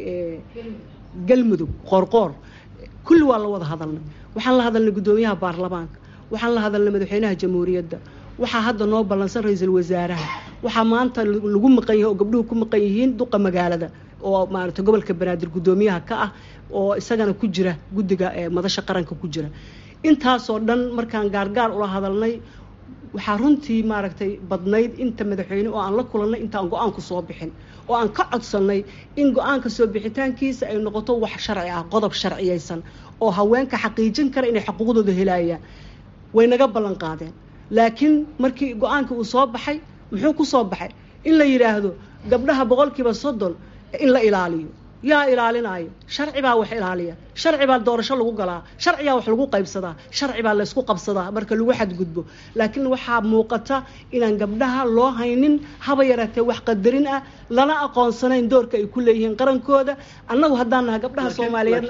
galmudug qoorqoor kulli waa la wada hadalnay waxaan la hadalnay guddoomiyaha baarlamaanka waxaan la hadalnay madaxweynaha jamhuuriyadda waxaa hadda noo ballansan ra-iisul wasaaraha waxaa maanta lagu maqan yahay oo gabdhuhu ku maqan yihiin duqa magaalada oo maaragtay gobolka banaadir guddoomiyaha ka ah oo isagana ku jira guddiga madasha qaranka ku jira intaasoo dhan markaan gaargaar ula hadalnay waxaa runtii maaragtay badnayd inta madaxweyne oo aan la kulannay intaan go-aanku soo bixin oo aan ka codsannay in go-aanka soo bixitaankiisa ay noqoto wax sharci ah qodob sharciyaysan oo haweenka xaqiijin kara inay xuquuqdooda helayaan way naga ballan qaadeen laakiin markii go-aankii uu soo baxay muxuu ku soo baxay in la yidhaahdo gabdhaha boqolkiiba soddon in la ilaaliyo yaa ilaalinaayo sharci baa wax ilaaliya sharci baa doorasho lagu galaa sharciyaa wax lagu qaybsadaa sharci baa laysku qabsadaa marka lagu xadgudbo laakiin waxaa muuqata inaan gabdhaha loo haynin haba yaraatee wax qadarin ah lana aqoonsanayn doorka ay ku leeyihiin qarankooda annagu haddaan naha gabdhaha soomaaliyeed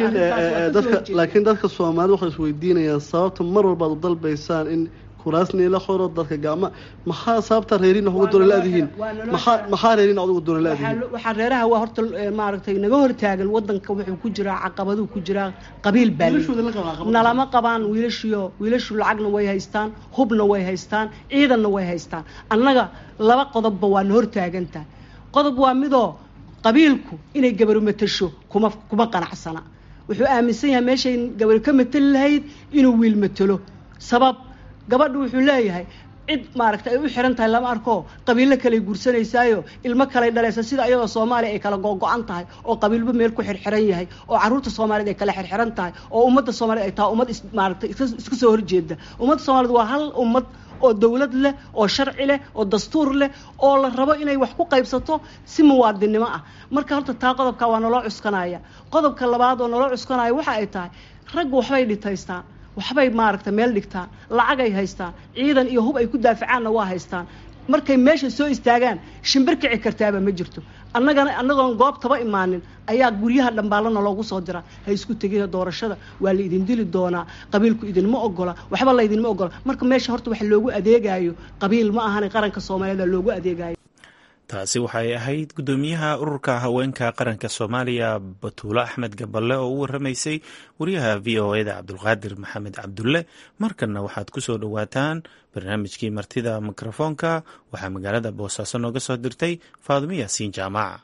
laakiin dadka soomaaliyed waxay isweydiinayaan sababta mar walbaad u dalbaysaan in kuraasni la qoro dadka gacma maxaa sababta reerin wax uga doona la-dihiin maxaa maxaa reerin wax uga doona la-dihiin
waxaa reeraha waa horta maaragtay naga hortaagan wadanka wuxuu ku jiraa caqabaduu ku jiraa qabiil baa nalama qabaan wiilashiyo wiilashu lacagna way haystaan hubna way haystaan ciidanna way haystaan annaga laba qodobba waa na hortaagantahay qodob waa midoo qabiilku inay gabaru matasho kuma kuma qanacsana wuxuu aaminsan yahay meeshay gabar ka matali lahayd inuu wiil matalo sabab gabadhu wuxuu leeyahay cid maaragta ay u xiran tahay lama arko qabiilo kaley guursanaysaayo ilmo kaley dhalaysa sida iyadoo soomaaliya ay kala googo-an tahay oo qabiilba meel ku xirxiran yahay oo caruurta soomaaliyeed ay kala xirxiran tahay oo ummadda soomaaliyed ay tahay ummad maaragtay iska soo horjeeda ummadda soomaaliyed waa hal ummad oo dawlad leh oo sharci leh oo dastuur leh oo la rabo inay wax ku qaybsato si muwaadinnimo ah marka horta taa qodobka waa naloo cuskanaya qodobka labaad oo naloo cuskanaya waxa ay tahay raggu waxbay dhitaystaan waxbay maaragta meel dhigtaan lacagay haystaan ciidan iyo hub ay ku daafacaanna waa haystaan markay meesha soo istaagaan shimbir kici kartaaba ma jirto annagana annagoon goobtaba imaanin ayaa guryaha dhambaalana loogu soo dira ha isku tegina doorashada waa la idin dili doonaa qabiilku idinma ogola waxba laydinma ogola marka meesha horta wax loogu adeegayo qabiil ma ahana qaranka soomaaliyeed loogu adeegayo
taasi waxay ahayd guddoomiyaha ururka haweenka qaranka soomaaliya batuulo axmed gaballe oo u waramaysay wariyaha v o eda cabdulqaadir maxamed cabdulle markanna waxaad ku soo dhowaataan barnaamijkii martida mikrofoonka waxaa magaalada boosaaso nooga soo dirtay faadumo yaasiin jaamaca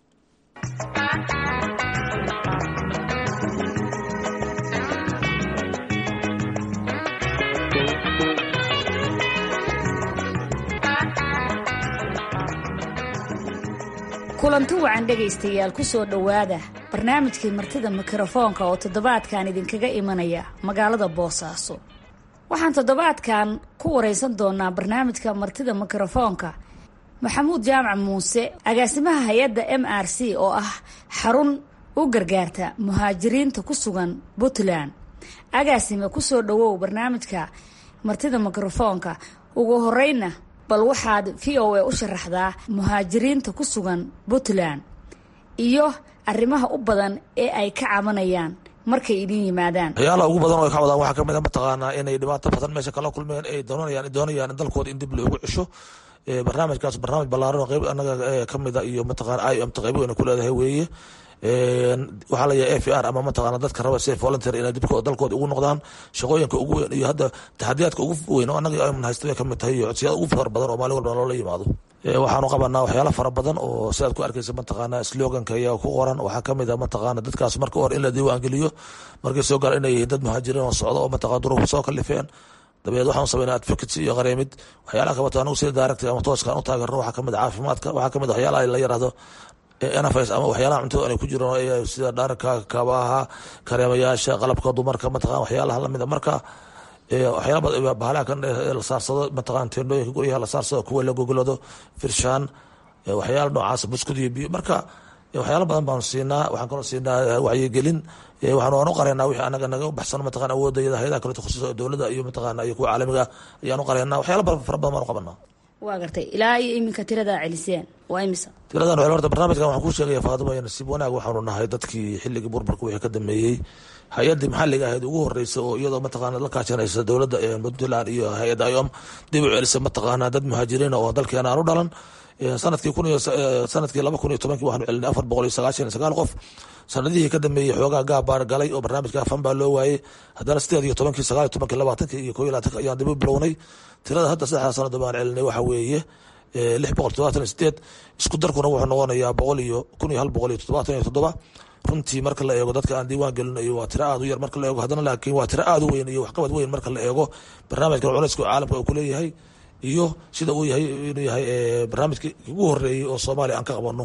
kulanti wacan dhegaystayaal ku soo dhowaada barnaamijkii martida mikrofoonka oo toddobaadkan idinkaga imanaya magaalada boosaaso waxaan toddobaadkan ku waraysan doonaa barnaamijka martida mikrofoonka maxamuud jaamac muuse agaasimaha hay-adda m r c oo ah xarun u gargaarta muhaajiriinta ku sugan puntland agaasime kusoo dhowow barnaamijka martida mikrofoonka ugu horeyna bal waxaad v o a u sharaxdaa muhaajiriinta ku sugan puntland iyo arrimaha u badan ee ay ka cabanayaan markay idin yimaadaan
waxyaalaha ugu badan oo ay ka wadaan waxaa kamid a mataqaanaa inay dhibaato badan meesha kala kulmeen ay doonayaan doonayaan in dalkooda in dib loogu cesho barnaamijkaas barnaamij ballaaran oo qeyb anaga kamida iyo mataqana i m ta qeybo weyna ku leedahay weeye waxaa la yahay f r ama mataqana dadka raba safe volunteer inay dibkooda dalkooda ugu noqdaan shaqooyinka ugu weyn iyo hadda taxadiyaadka ugu weyn oo anaga ayman haysta bay kamid tahay iyo codsiyada ugu fara badan oo maalin walba loola yimaado waxaanu qabanaa waxyaala fara badan oo sidaad ku arkeysa mataqaana sloganka ayaa ku qoran waxaa kamid a mataqaana dadkaas marka hore in la diiwaan geliyo markay soo gaar inay yihiin dad muhaajiriin oo socdo oo mataqana duruufu soo kalifeen dabeed waxaan sameynaa advocacy iyo qareemid waxyaalaha kabato anagu sida direct ama tooskan u taageerno waxaa kamid a caafimaadka waxaa kamid a waxyaalaha la yirahdo nfs ama waxyaalaha cuntada inay ku jiraan sida dhaarka kabaha kareemayaasha qalabka dumarka mataqana waxyaalaha lamida marka waxyaala bahalaha kan la saarsado mataqana teendhooyinka guryaha la saarsado kuwa la gogolado firshaan waxyaala noocaas buskud iyo biyo marka waxyaala badan baanu siinaa waxaan kaloo siinaa wacyigelin waxaan waan u qareynaa wixii anaga naga baxsan mataqana awoodayada hayadaha kaleto khusuusa dowladda iyo mataqana iyo kuwa caalamiga ayaan u qareynaa waxyaala fara badan baan u qabanaa
waa gartay ilaa iyo iminka tiradaa celiseen waa imisa
tiradan waxay horta barnaamijkan waxaan kuu sheegaya faadimo iyo nasiib wanaag waxaanu nahay dadkii xilligii burburka wixii ka dambeeyey hay-addii maxalliga ahayd ugu horeysa oo iyadoo mataqaana la kaashanaysa dowladda puntland iyo hay-adda iom dib u celisa mataqaana dad muhaajiriina oo dalkeena aan u dhalan sanadkii kun iyo sanadkii laba kun iyo tobankii waxaanu celinay afar boqol iyo sagaashan iyo sagaal qof sanadihii ka dambeeyey xoogaa gaab baa galay oo barnaamijka fan baa loo waayey haddana sideed iyo tobankii sagaal iyo tobankii labaatankii iyo koo iyo labaatanki ayaan dib u bilownay tirada hadda saddexdaa sanado baan celinay waxa weeye lix boqol todobaatan iyo sideed isku darkuna wuxuu noqonayaa boqol iyo kun iyo hal boqol iyo toddobaatan iyo toddoba runtii marka la eego dadka aan diiwaan gelinayo waa tiro aad u yar marka la eego haddana laakiin waa tiro aad u weyn iyo waxqabad weyn marka la eego barnaamijkan culayska caalamka uu kuleeyahay iyo sida uu yahay inuu yahay barnaamijkii ugu horeeyey oo soomaaliya aan ka qabano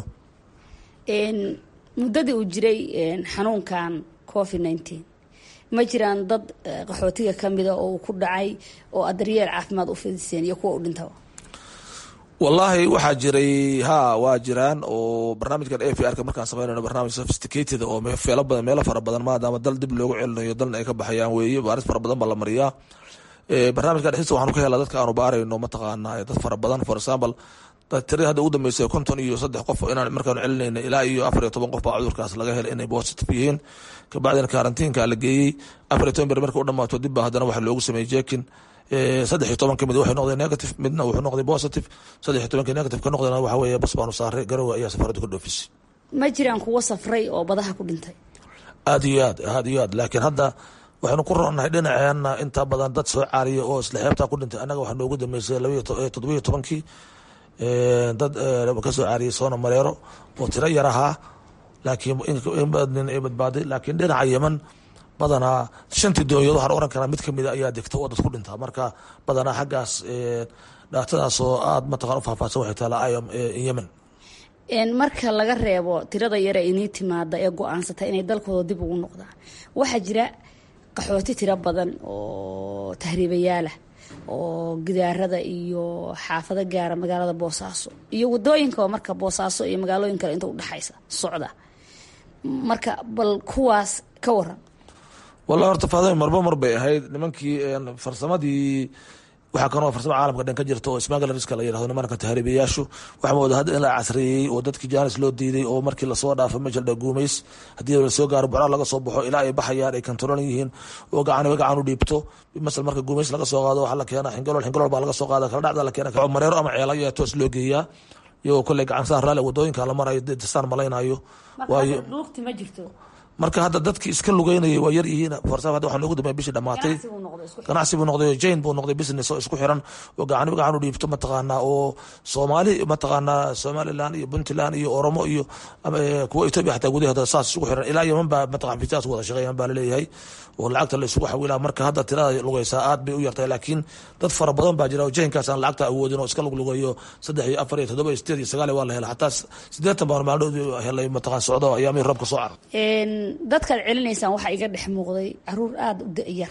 muddadii uu jiray xanuunkan covid nineteen ma jiraan dad qaxootiga kamida oo uu ku dhacay oo aad daryeel caafimaad u fidiseen iyo kuwa u dhintaba
wallaahi waxaa jiray ha waa jiraan oo barnaamijkan a v r ka markaan sameynayno barnaamij sophisticated oo feelo badan meelo fara badan maadaama dal dib loogu celinayo dalna ay ka baxayaan weeye baaris fara badan baa la mariyaa barnaamijka dhexdiisa waxaanu ka helaa dadka aanu baarayno mataqaana dad fara badan for example tiradii hadda ugu dambeysay konton iyo saddex qof inaan markaanu celinayna ilaa iyo afar iyo toban qof baa cudurkaas laga helay inay positive yihiin kabacdina karantiinka la geeyey afar iyo toban ber marka u dhamaato dib baa haddana waxa loogu sameeyey jekin saddex iyo toban kamid waxay noqdeen negative midna wuxuu noqday positive saddex iyo tobankii negative ka noqdeen waxa weeye bas baanu saaray garowe ayaa safaradu ka dhoofisay
ma jiraan kuwo safray oo badaha ku dhintay
aad iyo aad aad iyo aad laakiin hadda waxaynu ku roonnahay dhinaceena inta badan dad soo caariya oo isla xeebtaa ku dhintay annaga waxaa noogu dambeysay toddobiyo tobankii dad kasoo caariyay soona mareero oo tiro yar ahaa laakiin in ay badbaaday laakiin dhinaca yeman badanaa shantii doonyood waxaan oran karaa mid kamida ayaa degta oo dad ku dhintaa marka badanaa xaggaas dhaatadaas oo aada mataqan u faahfaahsan waxay taala iom yemen
marka laga reebo tirada yare inii timaada ee go-aansata inay dalkooda dib ugu noqdaan waxaa jira qaxooti tiro badan oo tahriibayaalah oo gidaarada iyo xaafado gaara magaalada boosaaso iyo wadooyinkaba marka boosaaso iyo magaalooyin kale inta udhexaysa socda marka bal kuwaas ka waran
wallahi horta faadami marba mar bay ahayd nimankii farsamadii waxaa kanoo farsamo caalamka dhan ka jirta oo smaglariska la yirahdo nimanka tahriibayaashu waxaa mooda hadda in la casriyeeyey oo dadkii jaanis loo diiday oo markii lasoo dhaafo meesha la guumays haddii lasoo gaaro bucraa laga soo baxo ilaa ay baxayaan ay kantarolan yihiin oo gacaniba gacan u dhiibto masal marka guumays laga soo qaado waxaa la keena xingalool xingalool baa laga soo qaada kala dhacda la keena mareero ama ceela ayaa toos loo geeyaa iyagoo kolley gacan saan raali wadooyinka la marayo dasaan malaynayo waayo
luugti ma jirto
marka hadda dadkii iska lugeynayay waa yar yihiin forsa hadda waxaa noogu dambeya bishii dhamaatay ganacsi buu noqday jane buu noqday business oo isku xiran oo gacaniba gacan u dhiibto mataqaanaa oo soomaali mataqaanaa somaliland iyo puntland iyo oromo iyo kuwa etoobiya xataa gudaheeda saas isugu xiran ilaa yeman baa mataqan fisaas wada shaqeeyaan baa laleeyahay oo lacagta la isugu xawilaa marka hadda tirada lugeysaa aad bay u yartahay laakiin dad fara badan baa jira oo jaynkaas aan lacagta awoodin oo iska luglugeeyo saddex iyo afar iyo toddoba iyo sideed iyo sagaal waa la hela xataa sideetan baan maalmood helay mataqan socdo ayaamihii roobka soo carar
dadkaad celinaysaan waxaa iga dhex muuqday caruur aada u da-yar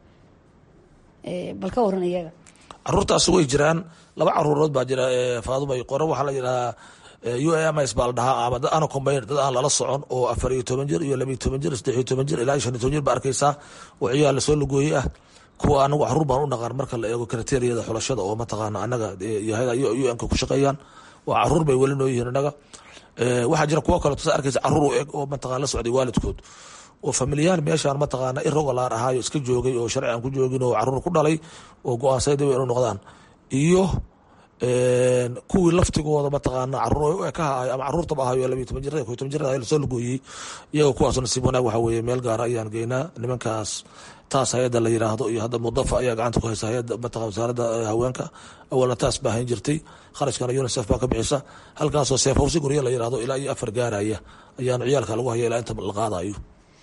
bal ka waran iyaga
caruurtaas way jiraan laba caruurood baa jira faadumay qore waxaa la yidhahaa u a ms baa la dhahaa ama dad ana combine dad aan lala socon oo afar iyo toban jir iyo laba iyo toban jir saddex iyo toban jir ilaa iyo shan iyo toban jir ba arkaysaa oo ciyaal lasoo lugooyey ah kuwa anagu caruur baan u dhaqaan marka la eego kriteriyada xulashada oo mataqaana anaga un-ka ku shaqeeyaan waa caruur bay weli noo yihiin inaga waxaa jira kuwo kale tusa arkaysa caruur u eg oo mataqana la socday waalidkood oo familiyaan meeshaan mataqaana irregular ahaayo iska joogay oo sharci aan ku joogin oo caruur ku dhalay oo go-aansayda inuu noqdaan iyo kuwii laftigooda mataqaana caruur ka haay ama caruurtaba ahayo labiyo toban jirada koy toban jirada lasoo lugooyey iyagoo kuwaas nasiib wanaag waxa weeye meel gaara ayaan geynaa nimankaas taas hay-adda la yiraahdo iyo hadda mudafa ayaa gacanta ku haysa hay-adda mataqan wasaaradda haweenka awalna taas baa hayn jirtay kharashkana unicef baa ka bixisa halkaasoo seef hawsi guryo la yiraahdo ilaa iyo afar gaaraya ayaanu ciyaalka lagu haya ilaa inta la qaadayo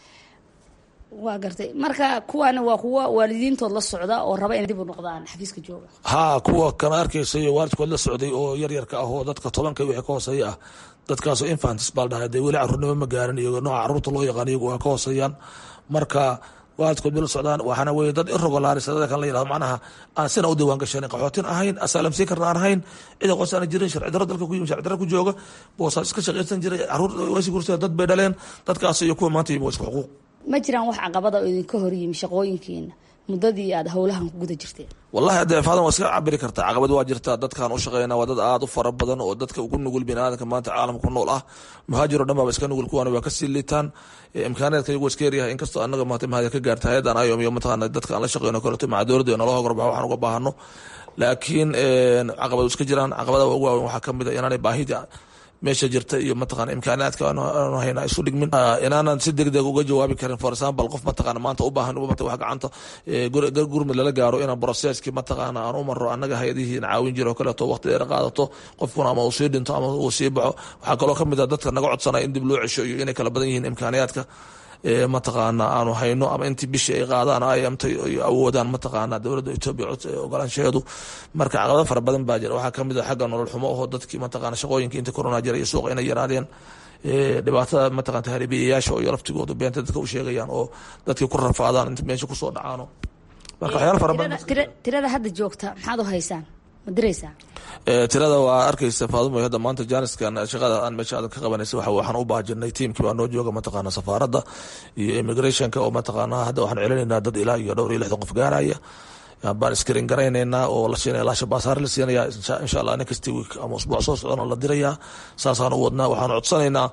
waa gartay marka kuwaani waa kuwa waalidiintood la socda oo raba inay dib u noqdaan xafiiska jooga
haa kuwa kana arkaysayo waalidkood la socday oo yaryarka ah oo dadka tobanka wixii ka hooseeya ah dadkaasoo infantis baa dhahay dee weli caruurnimo ma gaarin iyo nooca caruurta loo yaqaan iyagu waa ka hooseeyaan marka waalidkood bay la socdaan waxaana weye dad irregularis dada kan la yirahdo macnaha aan sina u diiwaan gashanin qaxootin ahayn asaalam sii karna aan ahayn cid aqoonsi aan jirin sharci darro dalka ku yimi sharci darro ku jooga boosaas iska shaqaysan jiray caruur wasi gursada dad bay dhaleen dadkaas iyo kuwa maanta yimi waa isku xuquuq
ma jiraan wax caqabada oo idinka hor yimi shaqooyinkiina muddadii aad howlahan ku guda jirteen
wallahi hadee faadan waa iska cabiri kartaa caqabad waa jirtaa dadkaan u shaqeyna waa dad aada u fara badan oo dadka ugu nugul biniaadanka maanta caalamka ku nool ah muhaajir o dhan baaba iska nugul kuwaana waa kasii liitaan imkaaneedka iyagu iska yaryahay inkastoo anaga maanta mahad ka gaarta hay-adan ayom iyo mataqaana dadka aan la shaqeyno kaleto maca dowladda naloo hogorbaxo waxaan uga baahano laakiin caqabad iska jiraan caqabada ugu waaweyn waxaa kamid a inaanay baahida meesha jirta iyo mataqana imkaanaadka aanu hayna isu dhigmin inaanan si deg deg uga jawaabi karin for example qof mataqana maanta u baahan wax gacanta gurmud lala gaaro inaan processkii mataqana aan u maro annaga hay-adihii caawin jiro kaleeto waqti dheer qaadato qofkuna ama uu sii dhinto ama uu sii baxo waxaa kaloo kamid a dadka naga codsanaya in dib loo cesho iyo inay kala badan yihiin imkaaniyaadka mataqaana aanu hayno ama intii bishii ay qaadaan ayamta awoodaan mataqaana dowladda etoobiya ogolaanshaheedu marka caqabado fara badan baa jira waxaa kamid a xagga nolol xumo oo dadkii mataqana shaqooyinka inta corona jira iyo suuqa inay yaraadeen dhibaatada mataqana tahriibiyayaasha oo laftigoodu beenta dadka u sheegayaan oo dadkii ku rafaadaan inta meesha kusoo dhacaano marka waxyaalo fara badan
tirada hadda joogta maxaad u haysaan ma diraysaa
tirada waa arkaysa faadumo hadda maanta jaaniskan shaqada aan meesha aadan ka qabanaysa waxa waxaan u baajinay tiimkii baa noo jooga mataqaana safaaradda iyo immigrationka oo mataqaana hadda waxaan celinaynaa dad ilaa iyo dhowr iyo lixdan qof gaaraya baan iskarin garaynaynaa oo la siinaya laasha baasaar la siinaya insha allah next week ama usbuuc soo socdana la dirayaa saasaan u wadnaa waxaan codsanaynaa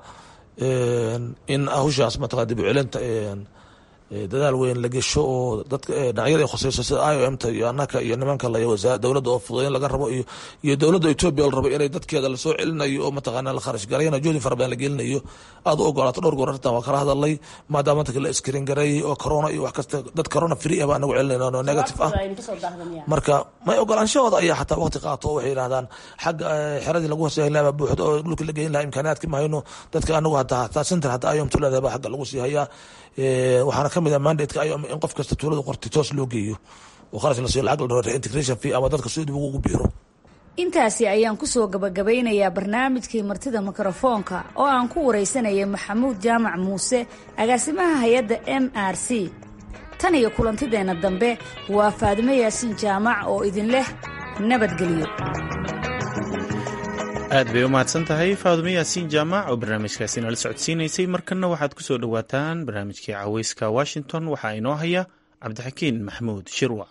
in hawshaas mataqana dib u celinta dadaal weyn la gesho oo dadka dhinacyada khuseyso sida i o m ta iyo anaka iyo nimanka dowladda oo fududeyn laga rabo iyo iyo dowladda etoobiya la rabo inay dadkeeda lasoo celinayo oo mataqaana la kharash garayna juhdi fara badan la gelinayo aada u ogolaato dhowr goor arrintan waa kala hadalay maadaama dadka la iskarin gareeyey oo corona iyo wax kasta dad corona free ah baa anagu celinayna oo negative ah marka may ogolaanshahooda ayaa xataa waqti qaato oo waxay yidhahdaan xagga xeradii lagu hoseeyn lahaa buuxdo oo dhulka la geyn lahaa imkaaniyaadka ma hayno dadka anagu hataa hataa center hataa ayom tuleedahay baa xagga lagu sii hayaa waxaana kamid ah mandateka ayom in qof kasta tuulada qortay toos loo geeyo oo kharash la siiyo lacag la dhawr integration fee ama dadka soo dib ugu biiro
intaasi ayaan kusoo gabagabeynayaa barnaamijkii martida mikrofoonka oo aan ku waraysanayay maxamuud jaamac muuse agaasimaha hay-adda m r c tan iyo kulantideenna dambe waa faadimo yaasiin jaamac oo idin leh nabadgelyo
aad bay u mahadsan tahay faadumo yaasiin jaamac oo barnaamijkaasi nala socodsiinaysay markanna waxaad ku soo dhowaataan barnaamijkii caweyska washington waxaa inoo haya cabdixakiin maxamuud shirwa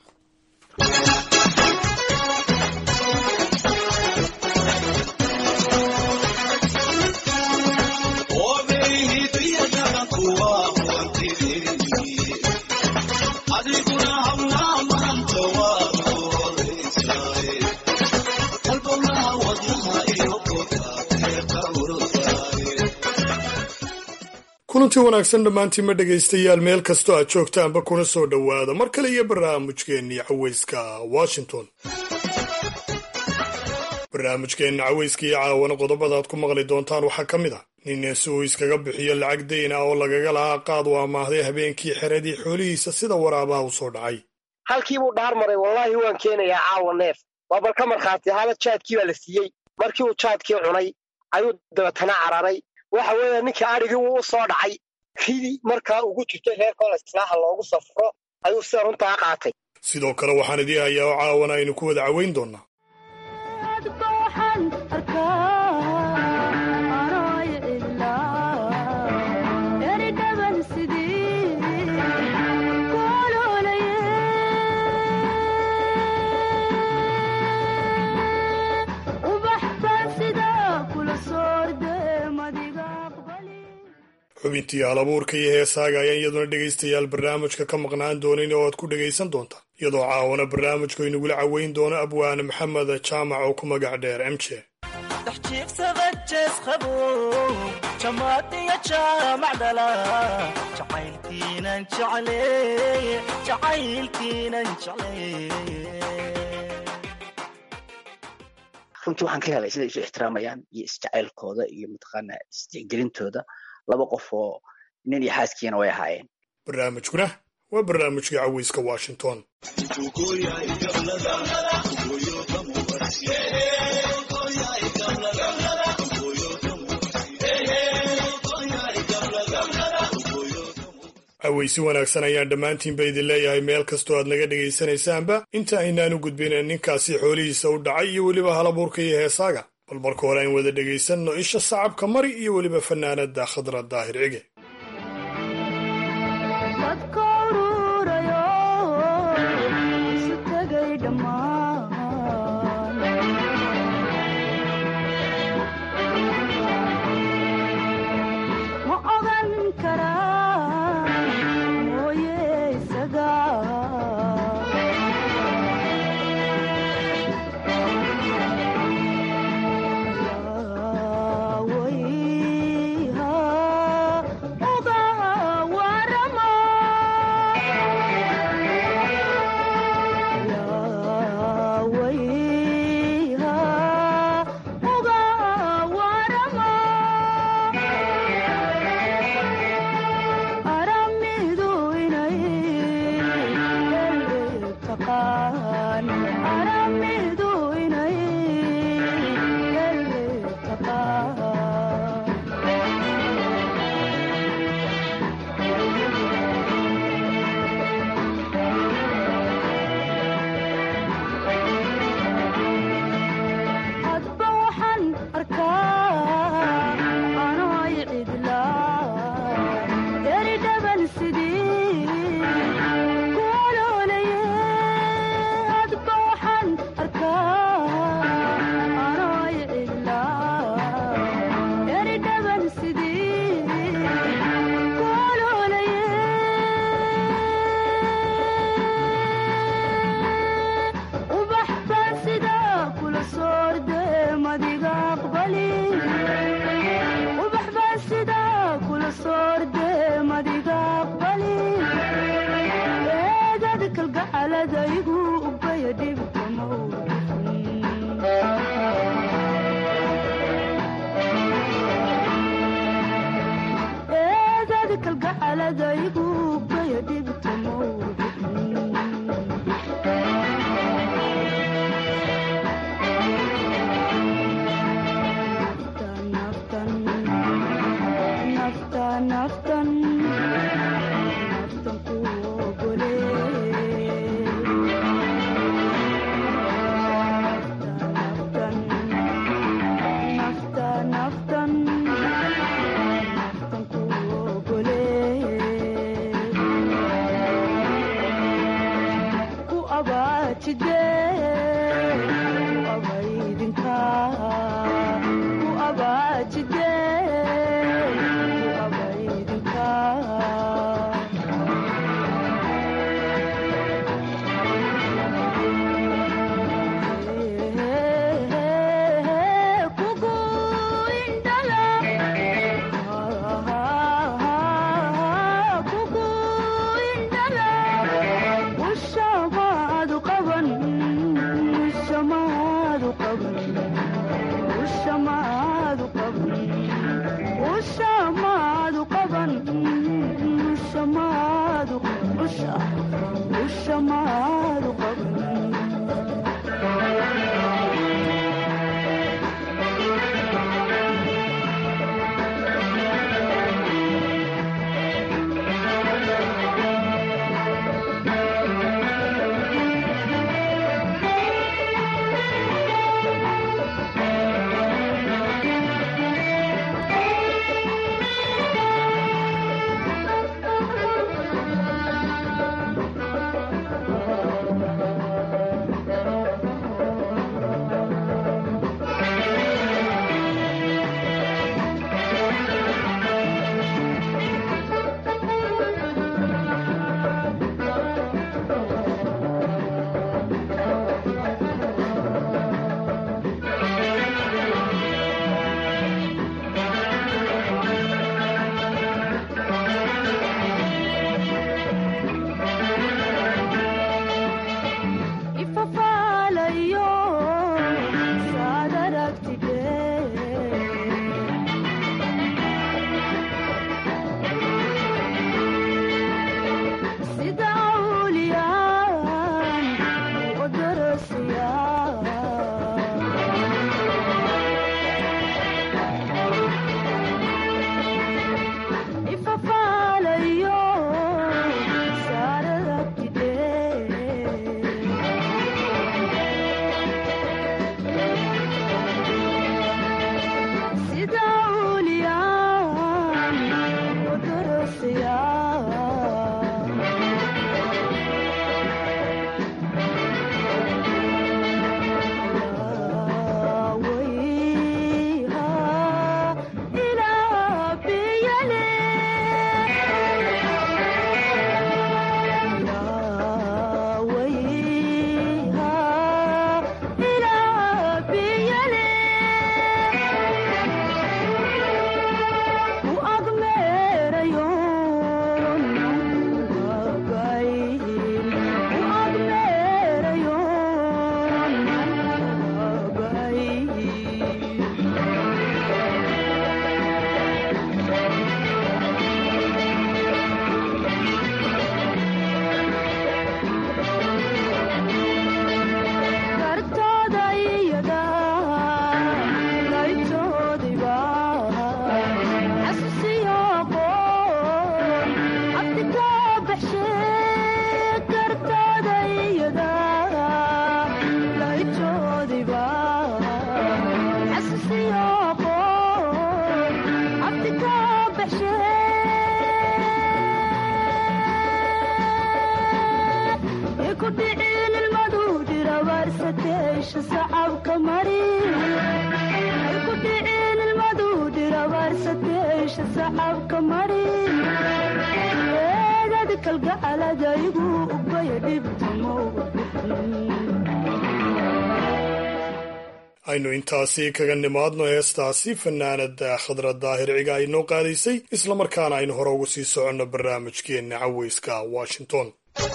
kulanti wanaagsan dhammaantiinma dhegaystayaal meel kastoo aad joogtaanba kuna soo dhowaada mar kale iyo barnaamijkeennii caweyska washington barnaamijkeenna caweyska iyo caawana qodobada aad ku maqli doontaan waxaa ka mid ah nin si uu iskaga bixiyo lacag dayn ah oo lagaga lahaa qaad u amaahday habeenkii xeradii xoolihiisa sida waraabaha u soo dhacay
halkii buu dhaar maray wallaahi waan keenayaa caawa neef waa bal ka markhaati ahaada jaadkii baa la siiyey markii uu jaadkii cunay ayuu dabeetana cararay waxa weeye ninkii adhigii wuu u soo dhacay ridii markaa ugu jirtay reerkoola islaaha loogu safro ayuu sida runtaa qaatay
sidoo kale waxaan idii hayaa oo caawana aynu ku wada caweyn doonnaa xubintii halabuurka iyo heesaaga ayaan iyaduna dhegaystayaal barnaamijka ka maqnaan doonin oo aad ku dhegaysan doontaan iyadoo caawana barnaamijku inagula caweyn doono abwaane maxamed jaamac oo ku magac dheer m j
jiifsada jees qabow jamaadiga jaamacdhala jacaylkiinan jecleeye jacaylkiinan jecleeye
runtii waxaan ka helay siday isu ixtiraamayaan iyo isjacaylkooda iyo mataqaana isjecgelintooda laba qof oo nin iyo xaaskiina way ahaayeen
barnaamijkuna waa barnaamijkii caweyska washington aweysi wanaagsan ayaan dhammaantiinba idin leeyahay meel kastoo aad naga dhegaysanaysaanba inta aynaanu gudbin ninkaasi xoolihiisa u dhacay iyo weliba halabuurka iyo heesaaga bal marka hore aan wada dhegaysanno isha sacabka mari iyo weliba fanaanada khadra daahir cige
sacabka mari ku dhicin ilmadu dirabaarsateesha sacabka mari eegad kalgacaladaygu ubaya dhibtamowga
aynu intaasi kaga nimaadno heestaasi fanaanada khadra daahir ciga ay noo qaadaysay islamarkaana aynu hore ugu sii soconno barnaamijkeenna caweyska washington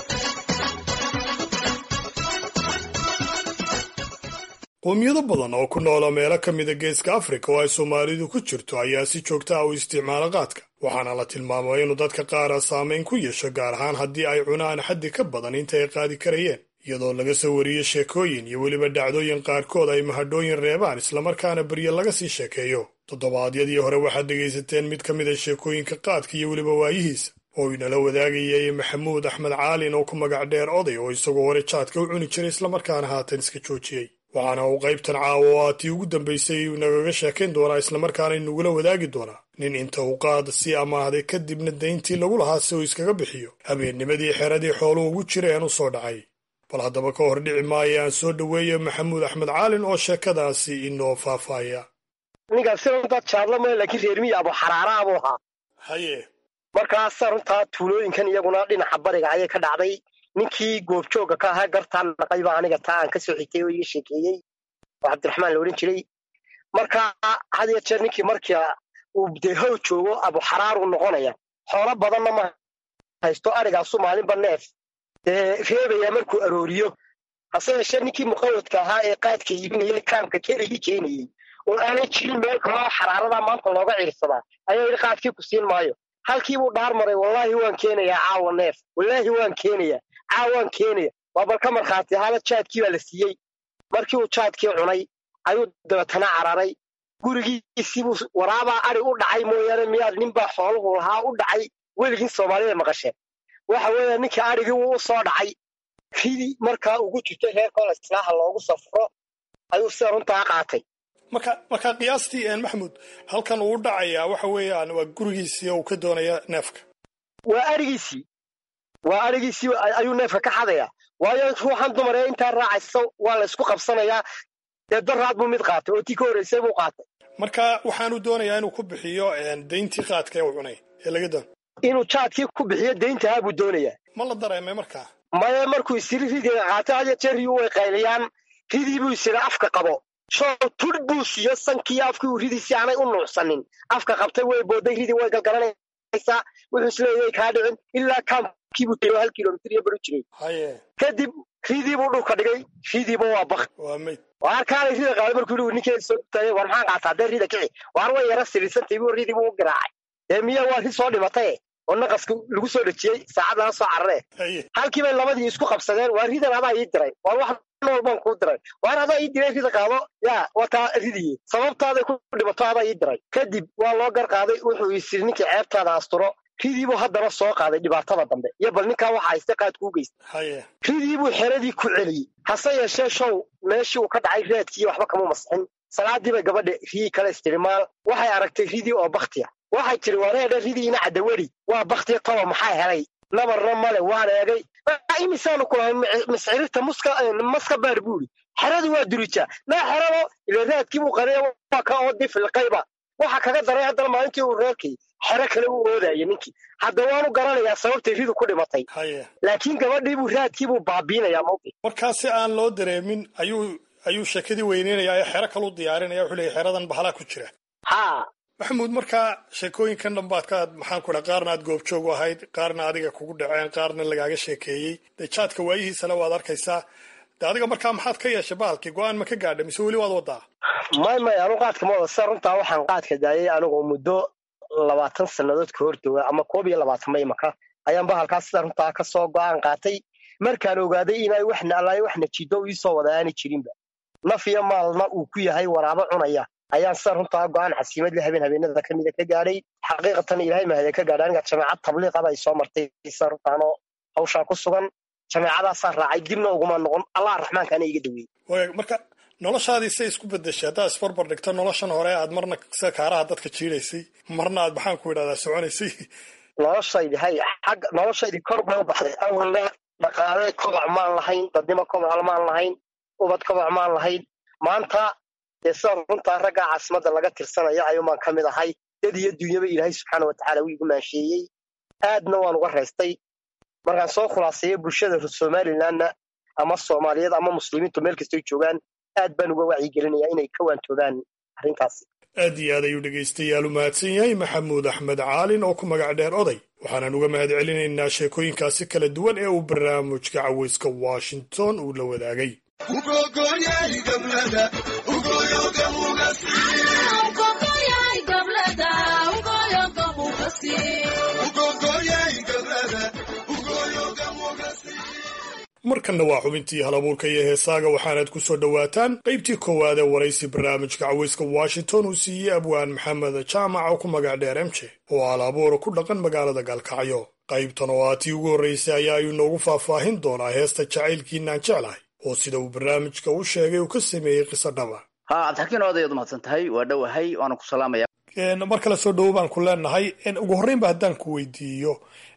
qowmiyado badan oo ku noola meelo ka mida geeska afrika oo ay soomaalidu ku jirto ayaa si joogta ah u isticmaala qaadka waxaana la tilmaamay inuu dadka qaara saamayn ku yeesho gaar ahaan haddii ay cunaan xaddi ka badan inta ay qaadi karayeen iyadoo laga soo wariyo sheekooyin iyo weliba dhacdooyin qaarkood ay mahadhooyin reebaan islamarkaana beryo laga sii sheekeeyo toddobaadyadii hore waxaad dhegaysateen mid ka mid a sheekooyinka qaadka iyo weliba waayihiisa oo inala wadaagayay maxamuud axmed caalin oo ku magac dheer oday oo isagoo hore jaadka u cuni jiray islamarkaana haatan iska joojiyey waxaana uu qaybtan caawa oo aa tii ugu dambaysay nagaga sheekayn doonaa islamarkaana inagula wadaagi doonaa nin inta uu qaad sii amaahday kadibna dayntii lagu lahaa si uu iskaga bixiyo habeennimadii xeradii xooluhu ugu jireen u soo dhacay bal haddaba ka hor dhici maayo aan soo dhoweeyo maxamuud axmed caalin oo sheekadaasi inoo faahfaahaya
ninkaasi runtaa jaadla male laakiin reermiyi abu xaraara buu ahaa
haye
markaasa runtaa tuulooyinkan iyaguna dhinaca bariga ayay ka dhacday ninkii goobjoogga ka ahaa gartaan naqayba aniga taa aan ka soo xigtay oo iga sheekeeyey oo cabdiraxmaan la odhan jiray marka had iyo jeer ninkii markii uu dee how joogo abu xaraar uu noqonaya xoolo badanna ma haysto arigaasu maalinba neef dee reebaya markuu arooriyo hase yeeshee ninkii muqawadka ahaa ee qaadka iibinayay kaamka keligii keenayey oo aanay jirin meel kaloo xaraaradaa maanta looga ciirsadaa ayaa yidhi qaadkii ku siin maayo halkii buu dhaar maray wallaahi waan keenayaa caawa neef wallaahi waan keenayaa caawaan keenaya waa bal ka markhaati ahaada jaadkii baa la siiyey markii uu jaadkii cunay ayuu dabeetana cararay gurigiisiibuu waraabaa ari u dhacay mooyaane miyaad ninbaa xooluhu lahaa u dhacay weligin soomaalida maqasheen waxa weeye ninkii arigii wuu u soo dhacay ridii markaa ugu jirtay reerkooda islaaha loogu safro ayuu sida runtaa qaatay
marka marka qiyaastii maxamuud halkan uu u dhacayaa waxa weeyaan waa gurigiisii oo uu ka doonaya neefka
waa arigiisii waa arigiisii ayuu neefka ka xadayaa waayo ruuxan dumar ee intaa raacaysa waa la isku qabsanayaa dee daraad buu mid qaatay oo tii ka horreysay buu qaatay
marka waxaanu doonayaa inuu ku bixiyo dayntii qaadka ee uu cunay ee laga doon
inuu jaadkii ku bixiyo dayntahaa buu doonayaa
ma la dareemay markaa
maya markuu isiri ridiga qaatay hadiyo jeer riyuu way qayliyaan ridii buu isiri afka qabo show tudh buu siiyo sankii afkii uu ridii si aanay u nuucsanin afka qabtay way booday ridii way galgalanaysaa wuxuu isleeyahay kaa dhicin ilaa kaamkiibuu tegay hal kilomitir iyo baru jiray
haye
kadib ridii buu dhulka dhigay ridiiba waa bak
waa mayd
waar kaanay rida qaaday markuu yidhi ninkeeda soo taagay war maxaan qaataa dee rida kici waar way yara sirirsantay buu ridii buu u garaacay dee miya waa ri soo dhimataye oo naqaska lagu soo dhejiyey saacad laga soo cararee halkii bay labadii isku qabsadeen waa ridan adaa ii diray waar wax nool baan kuu diray waar adaa ii diray rida qaado yaa wataa ridiye sababtaaday ku dhimato adaa ii diray kadib waa loo gar qaaday wuxuu isiri ninkii ceebtaada asturo ridiibuu haddana soo qaaday dhibaatada dambe iyo bal ninkaa waxa hayste qaadkuu geystay ridiibuu xeradii ku celiyey hase yeeshee show meeshii uu ka dhacay raadkii waxba kama masixin salaadii bay gabadha rii kale istirimaal waxay aragtay ridii oo baktiya waxay tiri wareedha ridiina cadaweri waa baktiya toba maxaa helay nabarna male waan eegay imisaanu kulahay miscirirta muska maska baar buuri xeradu waa durijaa naa xerado ile raadkii buu qariya waa ka oo difilqayba waxa kaga daray haddana maalintii uu reerkay xero kale u oodaya ninkii hadda waanu garanayaa sababtay ridu ku dhimatay laakiin gabadhiibuu raadkiibuu baabiinayaa mawqi
markaa si aan loo dareemin ayuu ayuu sheekadii weyneynayaa ee xero kalu diyaarinaya wuxuu leeyahy xeradan bahalaa ku jira
ha
maxamuud markaa sheekooyinkan dhambaad ka maxaan ku dhaha qaarna aad goobjoog u ahayd qaarna adiga kugu dhaceen qaarna lagaaga sheekeeyey dee jaadka waayihiisana waad arkaysaa de adiga markaa maxaad ka yeeshay bahalkii go-aan ma ka gaadha mise weli waad wadaa
may may anu qaadka ma wada sida runtaa waxaan qaadka daayay anigoo muddo labaatan sannadood ka hortooga ama koob iyo labaatan ma imaka ayaan bahalkaas sida runtaa ka soo go-aan qaatay markaan ogaaday inay waxna allaay wax najido iisoo wada aani jirinba naf iyo maalna uu ku yahay waraabo cunaya ayaan sida runtaa go-aan xasiimad le habeen habeenada ka mida ka gaadhay xaqiiqatan ilaahay mahadee ka gaadhay aniga jameecad tabliiqaba ay soo martay sida runtaanoo hawshaa ku sugan jameecadaasaa raacay dibna uguma noqon allah raxmaankaana iga daweeyey
marka noloshaadii say isku bedeshay haddaad isbarbar dhigto noloshan hore aad marna sida kaaraha dadka jiidaysay marna aad maxaan ku idhahdaa soconaysay
noloshaydi hay xagga noloshaydi kor bay u baxday awalna dhaqaale kobac maan lahayn dadnimo kobac maan lahayn ubad kobac maan lahayn maanta dee sida runtaa raggaa caasimadda laga tirsanaya ayuumaan ka mid ahay dad iyo dunyaba ilaahay subxaana watacaala wuu igu maansheeyey aadna waan uga raystay markaan soo khulaaseeyo bulshada somalilanna ama soomaaliyeed ama muslimiintu meel kastoy joogaan aad baan uga wacyigelinayaa inay ka waantoobaan arrintaas
aad iyo aad ayuu dhegaystayaal u mahadsan yahay maxamuud axmed caalin oo ku magac dheer oday waxaanan uga mahad celinaynaa sheekooyinkaasi kala duwan ee uu barnaamijka caweyska washington uu la wadaagay markanna waa xubintii halabuurka iyo heesaaga waxaanaad ku soo dhowaataan qaybtii koowaad ee waraysi barnaamijka caweyska washington uu siiyey abwaan maxamed jaamac oo ku magac dheer emje oo halabuura ku dhaqan magaalada gaalkacyo qaybtan oo aa tii ugu horraysay ayaa ayuu noogu faahfaahin doonaa heesta jacaylkiinaan jeclahay oo sida uu barnaamijka u sheegay uu ka sameeyey qiso dhaba
ha cabdixakiin oday ad mahadsan tahay waa dhowahay waana ku salaamaya
mar kale soo dhowo baan ku leenahay ugu horreynba haddaan ku weydiiyo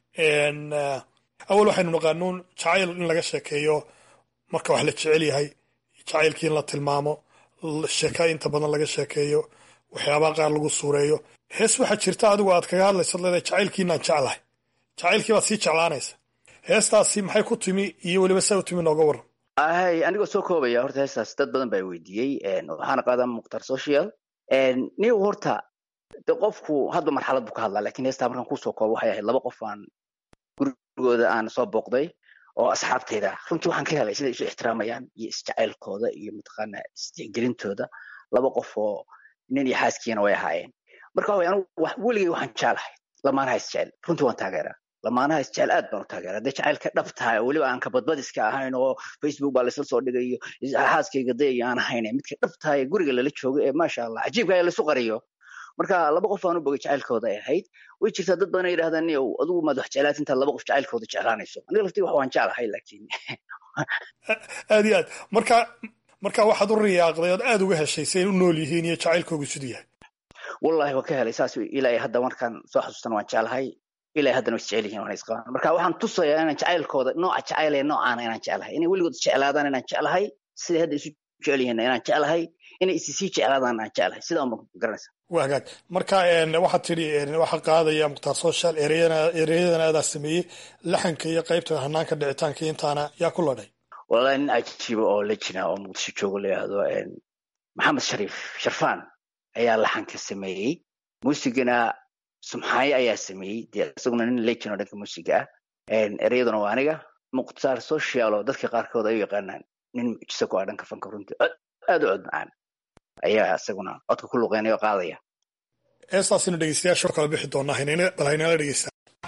awal waxaynu naqaanuun jacayl in laga sheekeeyo marka wax la jecel yahay jacaylkii in la tilmaamo sheeka inta badan laga sheekeeyo waxyaabaha qaar lagu suureeyo hees waxaa jirta adigu aad kaga hadlaysa leedahay jacaylkiinaan jeclahay jacaylkii baad sii jeclaanaysa heestaasi maxay ku timi iyo weliba saa u timi nooga waran
ahay anigoo soo koobaya horta heestaas dad badan baa weydiiyey waxaana qaadaa mukhtar social niw horta de qofku hadba marxalad buu ka hadlaa lakin heestaa markaan kusoo koobo waxay ahayd laba qof aan gurigooda aan soo booqday oo asxaabteyda runtii waxaan ka helay siday isu ixtiraamayaan iyo isjacaylkooda iyo mataqaana isjecgelintooda laba qof oo nin iyo xaaskiina way ahaayeen marka waxa anigu weligay waxaan jeclahay lamaanaha isjecel runtii waan taageeraa lamaanaha isjecel aad baan u taageeraa dee jacaylka dhab tahay oo weliba aan kabadbadiska ahayn oo facebook baa laysla soo dhigayo xaaskayga dayayo aan ahayn midka dhab tahay guriga lala joogo ee maasha allah cajiibka ee laisu qariyo marka laba qof aan u bogay jacaylkooda ay ahayd way jirtaa dad badan yidhahdaan niyow adigu maad wax jeclaat intaad laba qof jacaylkooda jeclaanayso aniga laftii wax waan jeclahay laakiin
aad iyo aad marka marka waxaad u riyaaqday ood aad uga heshay say u nool yihiin iyo jacaylkoogu siduu yahay
wallahi waan ka helay saas ilaa hadda markaan soo xasuustan waan jeclahay ilaa haddana way isjecel yihiin waan isqabaan marka waxaan tusayaa inaan jacaylkooda nooca jacayl ee noocaana inaan jeclahay inay weligood isjeclaadaan inaan jeclahay siday hadda isu jecel yihiin inaan jeclahay inay isi sii jeclaadaan aan jeclahay sidaa unbaan garanaysa
waa hagaag marka waxaad tidhi waxaa qaadaya mukhtaar social ereyadana adaa sameeyey laxanka iyo qaybta hanaanka dhicitaanka intaana yaa ku ladhay
wallahi nin cajiiba oo la jira oo muqdisho joogo la yidhaahdo maxamed shariif sharfaan ayaa laxanka sameeyey muusigana sumxaaye ayaa sameeyey dee isaguna nin legend oo dhanka muusiga ah ereyaduna waa aniga mukhtaar social oo dadka qaarkood ay u yaqaanaan nin mucjiso ku ah dhanka fanka runtii aad u cod macaan ayaa isaguna codka ku luqeynaya oo qaadaya
heestaasina dhegeystayaasha kala bixi doonaa bal haynala dhegeysta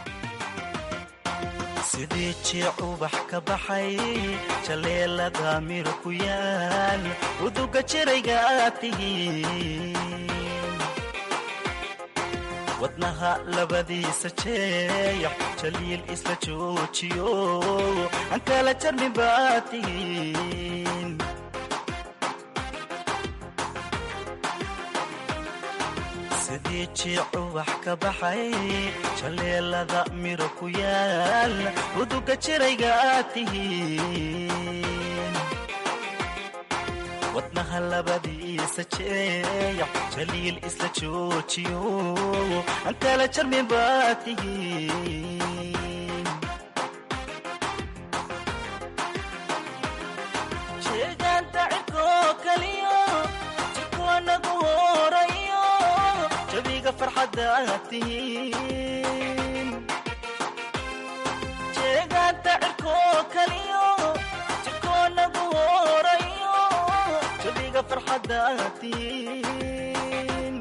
sidii jiic ubax ka baxay jaleelada mir ku yaal uduga jirayga aad tihiin wadnaha labadiisa jeeyax jaliil isla joojiyo aan kala jarmin baad tihiin sidii jiic ubax ka baxay jaleelada miro ku yaal uduga jirayga aad tihiin wadnaha labadiisa jeeyax jaliil isla joojiyo aan kala jarmin baad tihiin jeegaanta cirkoo kaliyo jikuanagu horayo jabiga farxadaad tihiin jeegaanta cirkoo kaliyo jikoonagu horayo jabiga farxadaad tihiin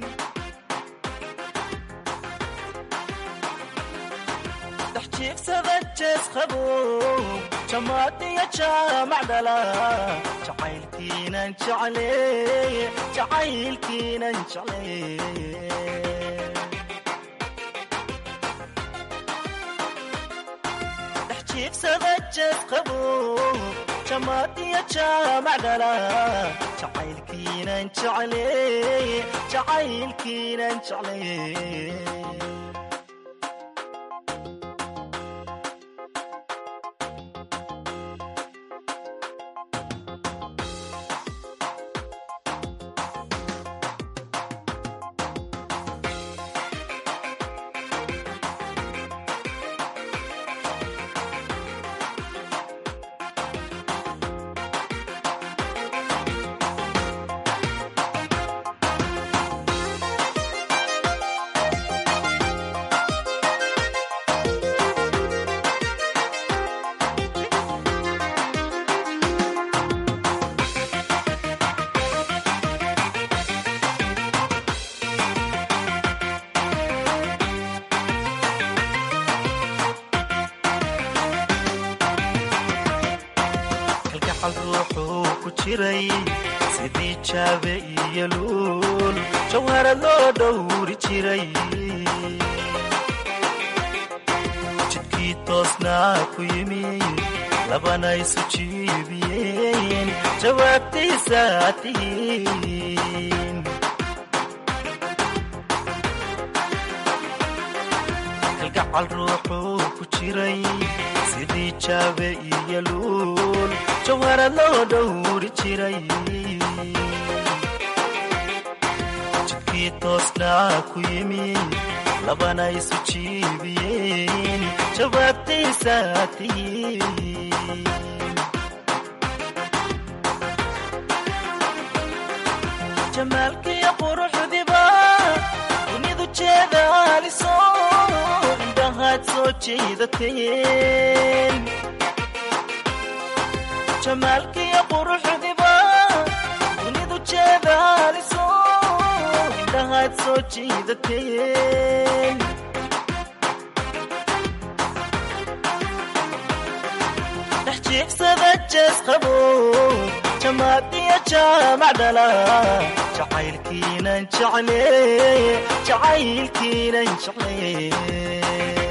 dhex jiifsada jees qabow jamaadiya jaamac dhala jacaylkiinan jeclee jacaylkiinan jeclee dhex jiifsada jees qabow jamaadiya jaamac dhala jacaylkiinan jeclee jacaylkiinan jeclee ruuxuu ku jiray sidii jaabe iyo luul jawhara loo dhowri jiray jidkii toosnaa ku yimi labana isu jiibiyeen jawaabtaysaa tihiin kalgacal ruuxuu ku jiray sidii jaabe iyo luul jawhara loo dhowri jiray jidkii toosnaa ku yimi labana isu jiibiyeen jawaabtaysaa tihiin jamaalkiyo quruxdiba dunidu jeedaaliso indhahaad soo jeedateen jamaalkiyo quruxdiba dunidu jeedaaliso indhahaad soo jeedateen dhex jiigsada jees qabo jamaadiya jaamac dhala jacaylkiinan jecle jacaylkiinan jecle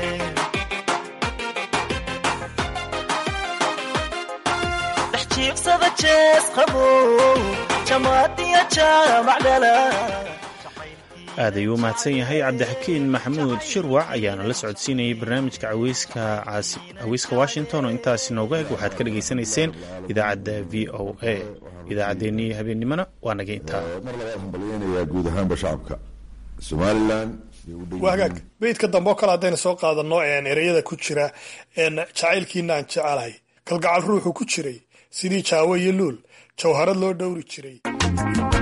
dhex jiigsada jees qabo jamaadiya jaamac dhala
aad ayuu u mahadsan yahay cabdixakiin maxamuud shirwac ayaana la socodsiinayay barnaamijka caweyska washington oo intaasi nooga eg waxaad ka dhagaysanayseen idaacadda v o a idaacaddeenii habeennimona waa naga intaa
guud ahaanba shacabka somalilan
waa hagaag beydka dambe oo kale haddaynu soo qaadano ereyada ku jira jacaylkiina aan jecelahay kalgacal ruuxu ku jiray sidii jaawo iyo luul jawharad loo dhowri jiray